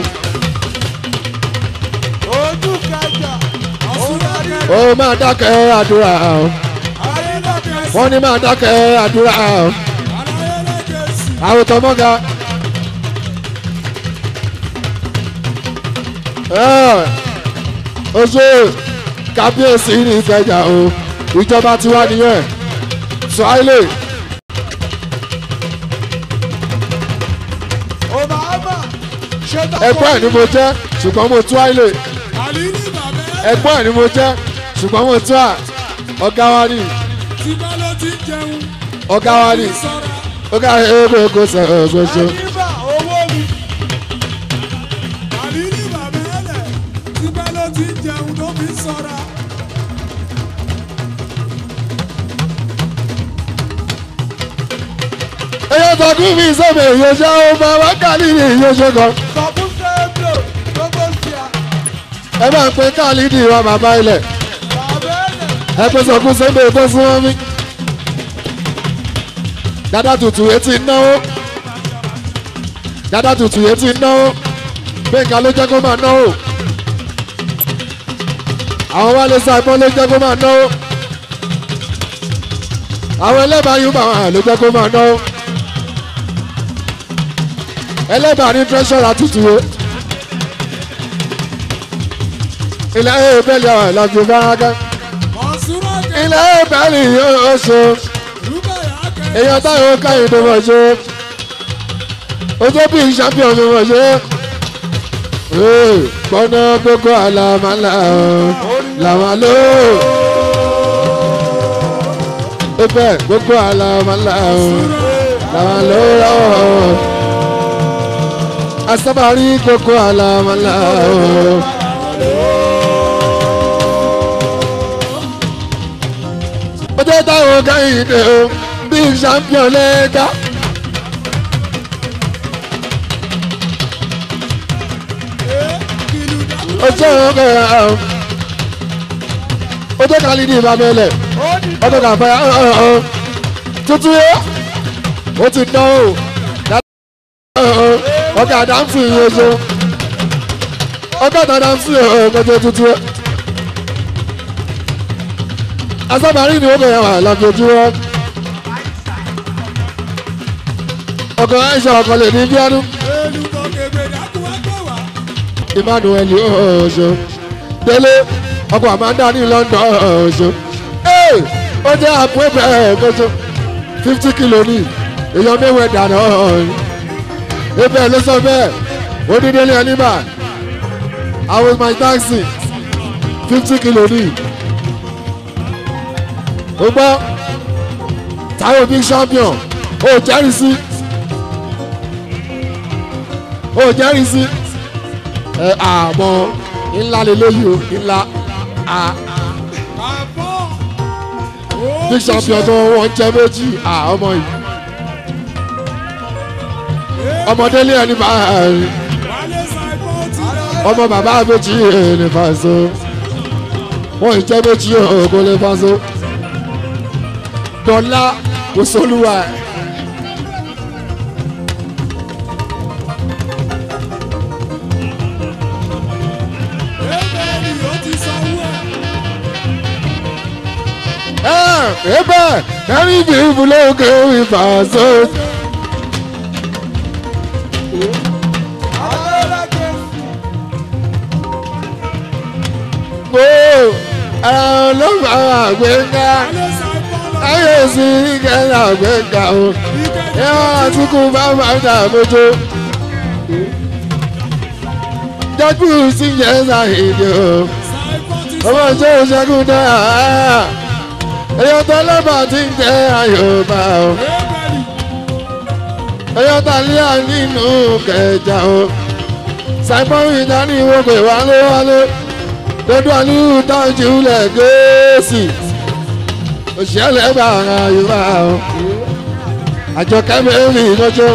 [SPEAKER 6] ojú kẹjà ọ̀sùnmọ́dé
[SPEAKER 5] ó máa dákẹ́ àdúrà o
[SPEAKER 6] ayélujára
[SPEAKER 5] wọ́n ní máa dákẹ́ àdúrà o
[SPEAKER 6] aláyélẹ́gẹ̀ẹ́sì
[SPEAKER 5] àwòtọ́ mọ́ga. ó ṣe kábíyèsí ní ìkẹjà o ìjọba ti wá nìyẹn swahili
[SPEAKER 6] Obama ṣètò
[SPEAKER 5] ẹgbẹ́ ẹ̀ ni mo jẹ́ ṣùgbọ́n mo tú àìlè
[SPEAKER 6] àlìní bàbá ẹ̀
[SPEAKER 5] ẹgbẹ́ ẹ̀ ni mo jẹ́ ṣùgbọ́n mo tú à ọ̀gá wa ni
[SPEAKER 6] tí bá ló ti jẹun
[SPEAKER 5] ọ̀gá wa ni
[SPEAKER 6] sọ̀rọ̀
[SPEAKER 5] ọ̀gá ẹgbẹ́ kò sọ̀rọ̀ ṣoṣo.
[SPEAKER 6] àlìbà owó mi àlìní bàbá ẹ̀ lẹ̀ tí bá ló ti jẹun ló fi sọ̀rọ̀
[SPEAKER 5] ẹyẹ tọkùn mi sọ̀bẹ̀ ìyẹ̀ṣẹ́ ọmọ wákàlì ní ìyẹ̀ṣẹ́ kan
[SPEAKER 6] sọ̀kún sẹ́ẹ̀bù gbogbo ṣíà
[SPEAKER 5] ẹ bá ń pe káàlìdì wa bàbá ilẹ̀
[SPEAKER 6] bàbá ẹ̀ lẹ̀
[SPEAKER 5] ẹ pé sọkún sẹ́bẹ̀ tó súnmọ́ mi. dada tutù etí náwó dada tutù etí náwó gbẹ̀ngà ló jẹ́ kó máa náwó àwọn wálé sáìpọ́n ló jẹ́ kó máa náwó àwọn ẹlẹ́bàá yóò máa ló jẹ́ kó máa náwó ẹlẹ́bàá ní tẹ́sọ̀rọ̀ àtútù o ilẹ̀ ẹ̀ bẹ́ẹ̀lì àwọn ìlàjì fáráká
[SPEAKER 6] Mọ̀nsúrà kẹ́
[SPEAKER 5] ilẹ̀ ẹ̀ bẹ́ẹ̀lì yóò ṣe
[SPEAKER 6] Rúbẹ̀yà kẹ́
[SPEAKER 5] èèyàn táwọn káyìn tó mọ̀ ṣe ojú bí champion tó mọ̀ ṣe gbọ́nà gbogbo àlàmàlà làwọn lò ó bẹ́ẹ̀ gbogbo àlàmàlà làwọn lò ó asábàárí gbogbo àlàmàlà ojú táwọn káyìn tó bí champion lẹ́ka.
[SPEAKER 6] kìlù dàkú.
[SPEAKER 5] ọjọ́ ọ̀gá ọjọ́ kan lè ní ìbámẹ́lẹ̀ ọjọ́ kan fẹ́ tuntun yẹ ó ti dán o ọgá àdáǹfì yìí oṣù ọgá àdáǹfì ọgọjọ tuntun yẹ asábàárì ni ó bẹ̀rẹ̀ wà lọ́jọ́júmọ́ ọkọ̀ ẹ̀ṣọ́ ọkọ̀ lè ní bíọ́dún
[SPEAKER 6] Elúkọ kébé dàkú wá gbé wá.
[SPEAKER 5] emmanuel ọ̀ṣọ́ délé ọkọ̀ amanda ní london ọ̀ṣọ́ ee ó jẹ́ àpò ẹ̀bẹ̀ ẹ̀kọ́ṣọ́ fifty kilo ní èèyàn mẹ́wẹ̀ẹ́ dáná ọ̀hún ebẹ̀ ló sọ bẹ́ẹ̀ ó ní délé ẹnìmà i was my taxi fifty kilo ní ó gbọ́ táwọn big champion ó jẹ́rìí sí ó jẹ́rìí sí ẹ àmọ́ ńlá lélẹ́yìí o ńlá a
[SPEAKER 6] Àbọ̀.
[SPEAKER 5] big champion tó wọ́n jẹ́ méjì à ọmọ yìí ọmọdé lé ẹni bá rí
[SPEAKER 6] Wálé Ṣàìbọ̀ ti rẹ̀.
[SPEAKER 5] ọmọ bàbá méjì ní fàṣọ wọ́n jẹ́ méjì ògo lè fàṣọ dọ́là kò sólúwa ẹ̀.
[SPEAKER 6] Ebèlì ó ti sanwó ẹ̀.
[SPEAKER 5] ẹ ebe ẹni bí ibùlókè ìfàṣọ.
[SPEAKER 6] Adélẹ́kẹ̀.
[SPEAKER 5] gbó ẹran ló máa gbẹ̀ngà
[SPEAKER 6] Wálé Ṣàìbọ̀ lọ.
[SPEAKER 5] ayé sí kẹ́lá gbẹ̀ngà o
[SPEAKER 6] Ìkejì
[SPEAKER 5] ẹ̀wọ̀n àtúkù bá máa dà mójó. jọ́jú sí yẹn ṣàhìdì o
[SPEAKER 6] Ṣàìbọ̀ ti
[SPEAKER 5] ọmọ
[SPEAKER 6] sanwó
[SPEAKER 5] ìṣe ìṣẹ́gun náà èyàn tó lọ́bà tí ń jẹ́ àyòbá o
[SPEAKER 6] Ebèlì.
[SPEAKER 5] èyàn tó lé nínú kẹjà o simon ìdání wo pé wálé wálé dodo àlùú tọ́jú lẹ̀ gẹ̀ẹ́sì òṣìṣẹ́ bá ara yorùbá o àjọ kẹ́mẹ́rì lọ́jọ́.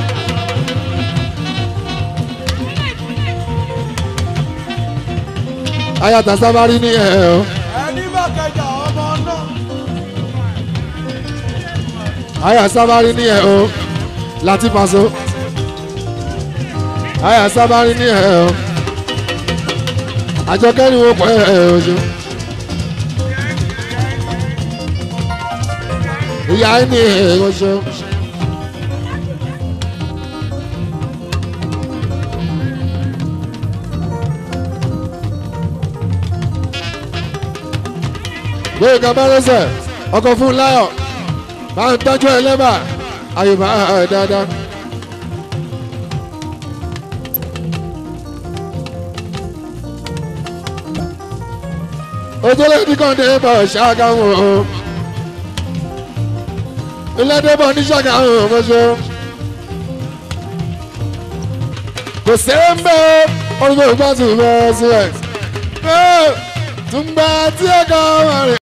[SPEAKER 5] ayata sábàrí ní ẹ̀ o.
[SPEAKER 6] Ẹni bá kẹjà ọmọ náà.
[SPEAKER 5] àyà sábàrí ní ẹ̀ o láti pàṣọ. àyà sábàrí ní ẹ̀ o àjọkẹ́ ni wọ́n pọ̀ ẹ̀ ẹ̀ oṣù. ìyá ẹ̀ ní ẹ̀ oṣù. gbé ìkàbá lẹ́sẹ̀ ọkọ̀ fún láyọ̀ bá ń tọ́jú ẹ lẹ́bà àyùbá ẹ̀ dáadáa. ojúlé ní kọ́ńdé bọ̀ ṣàgáwò ìlẹ́dẹ̀bọ̀ ní ṣàgáwò mọ́ṣọ́ kò sẹ́rẹ̀ ń bẹ́ ọdún tó gbà tún bẹ́ẹ̀ sílẹ̀ tún gbà tí ẹ̀ka wà rẹ̀.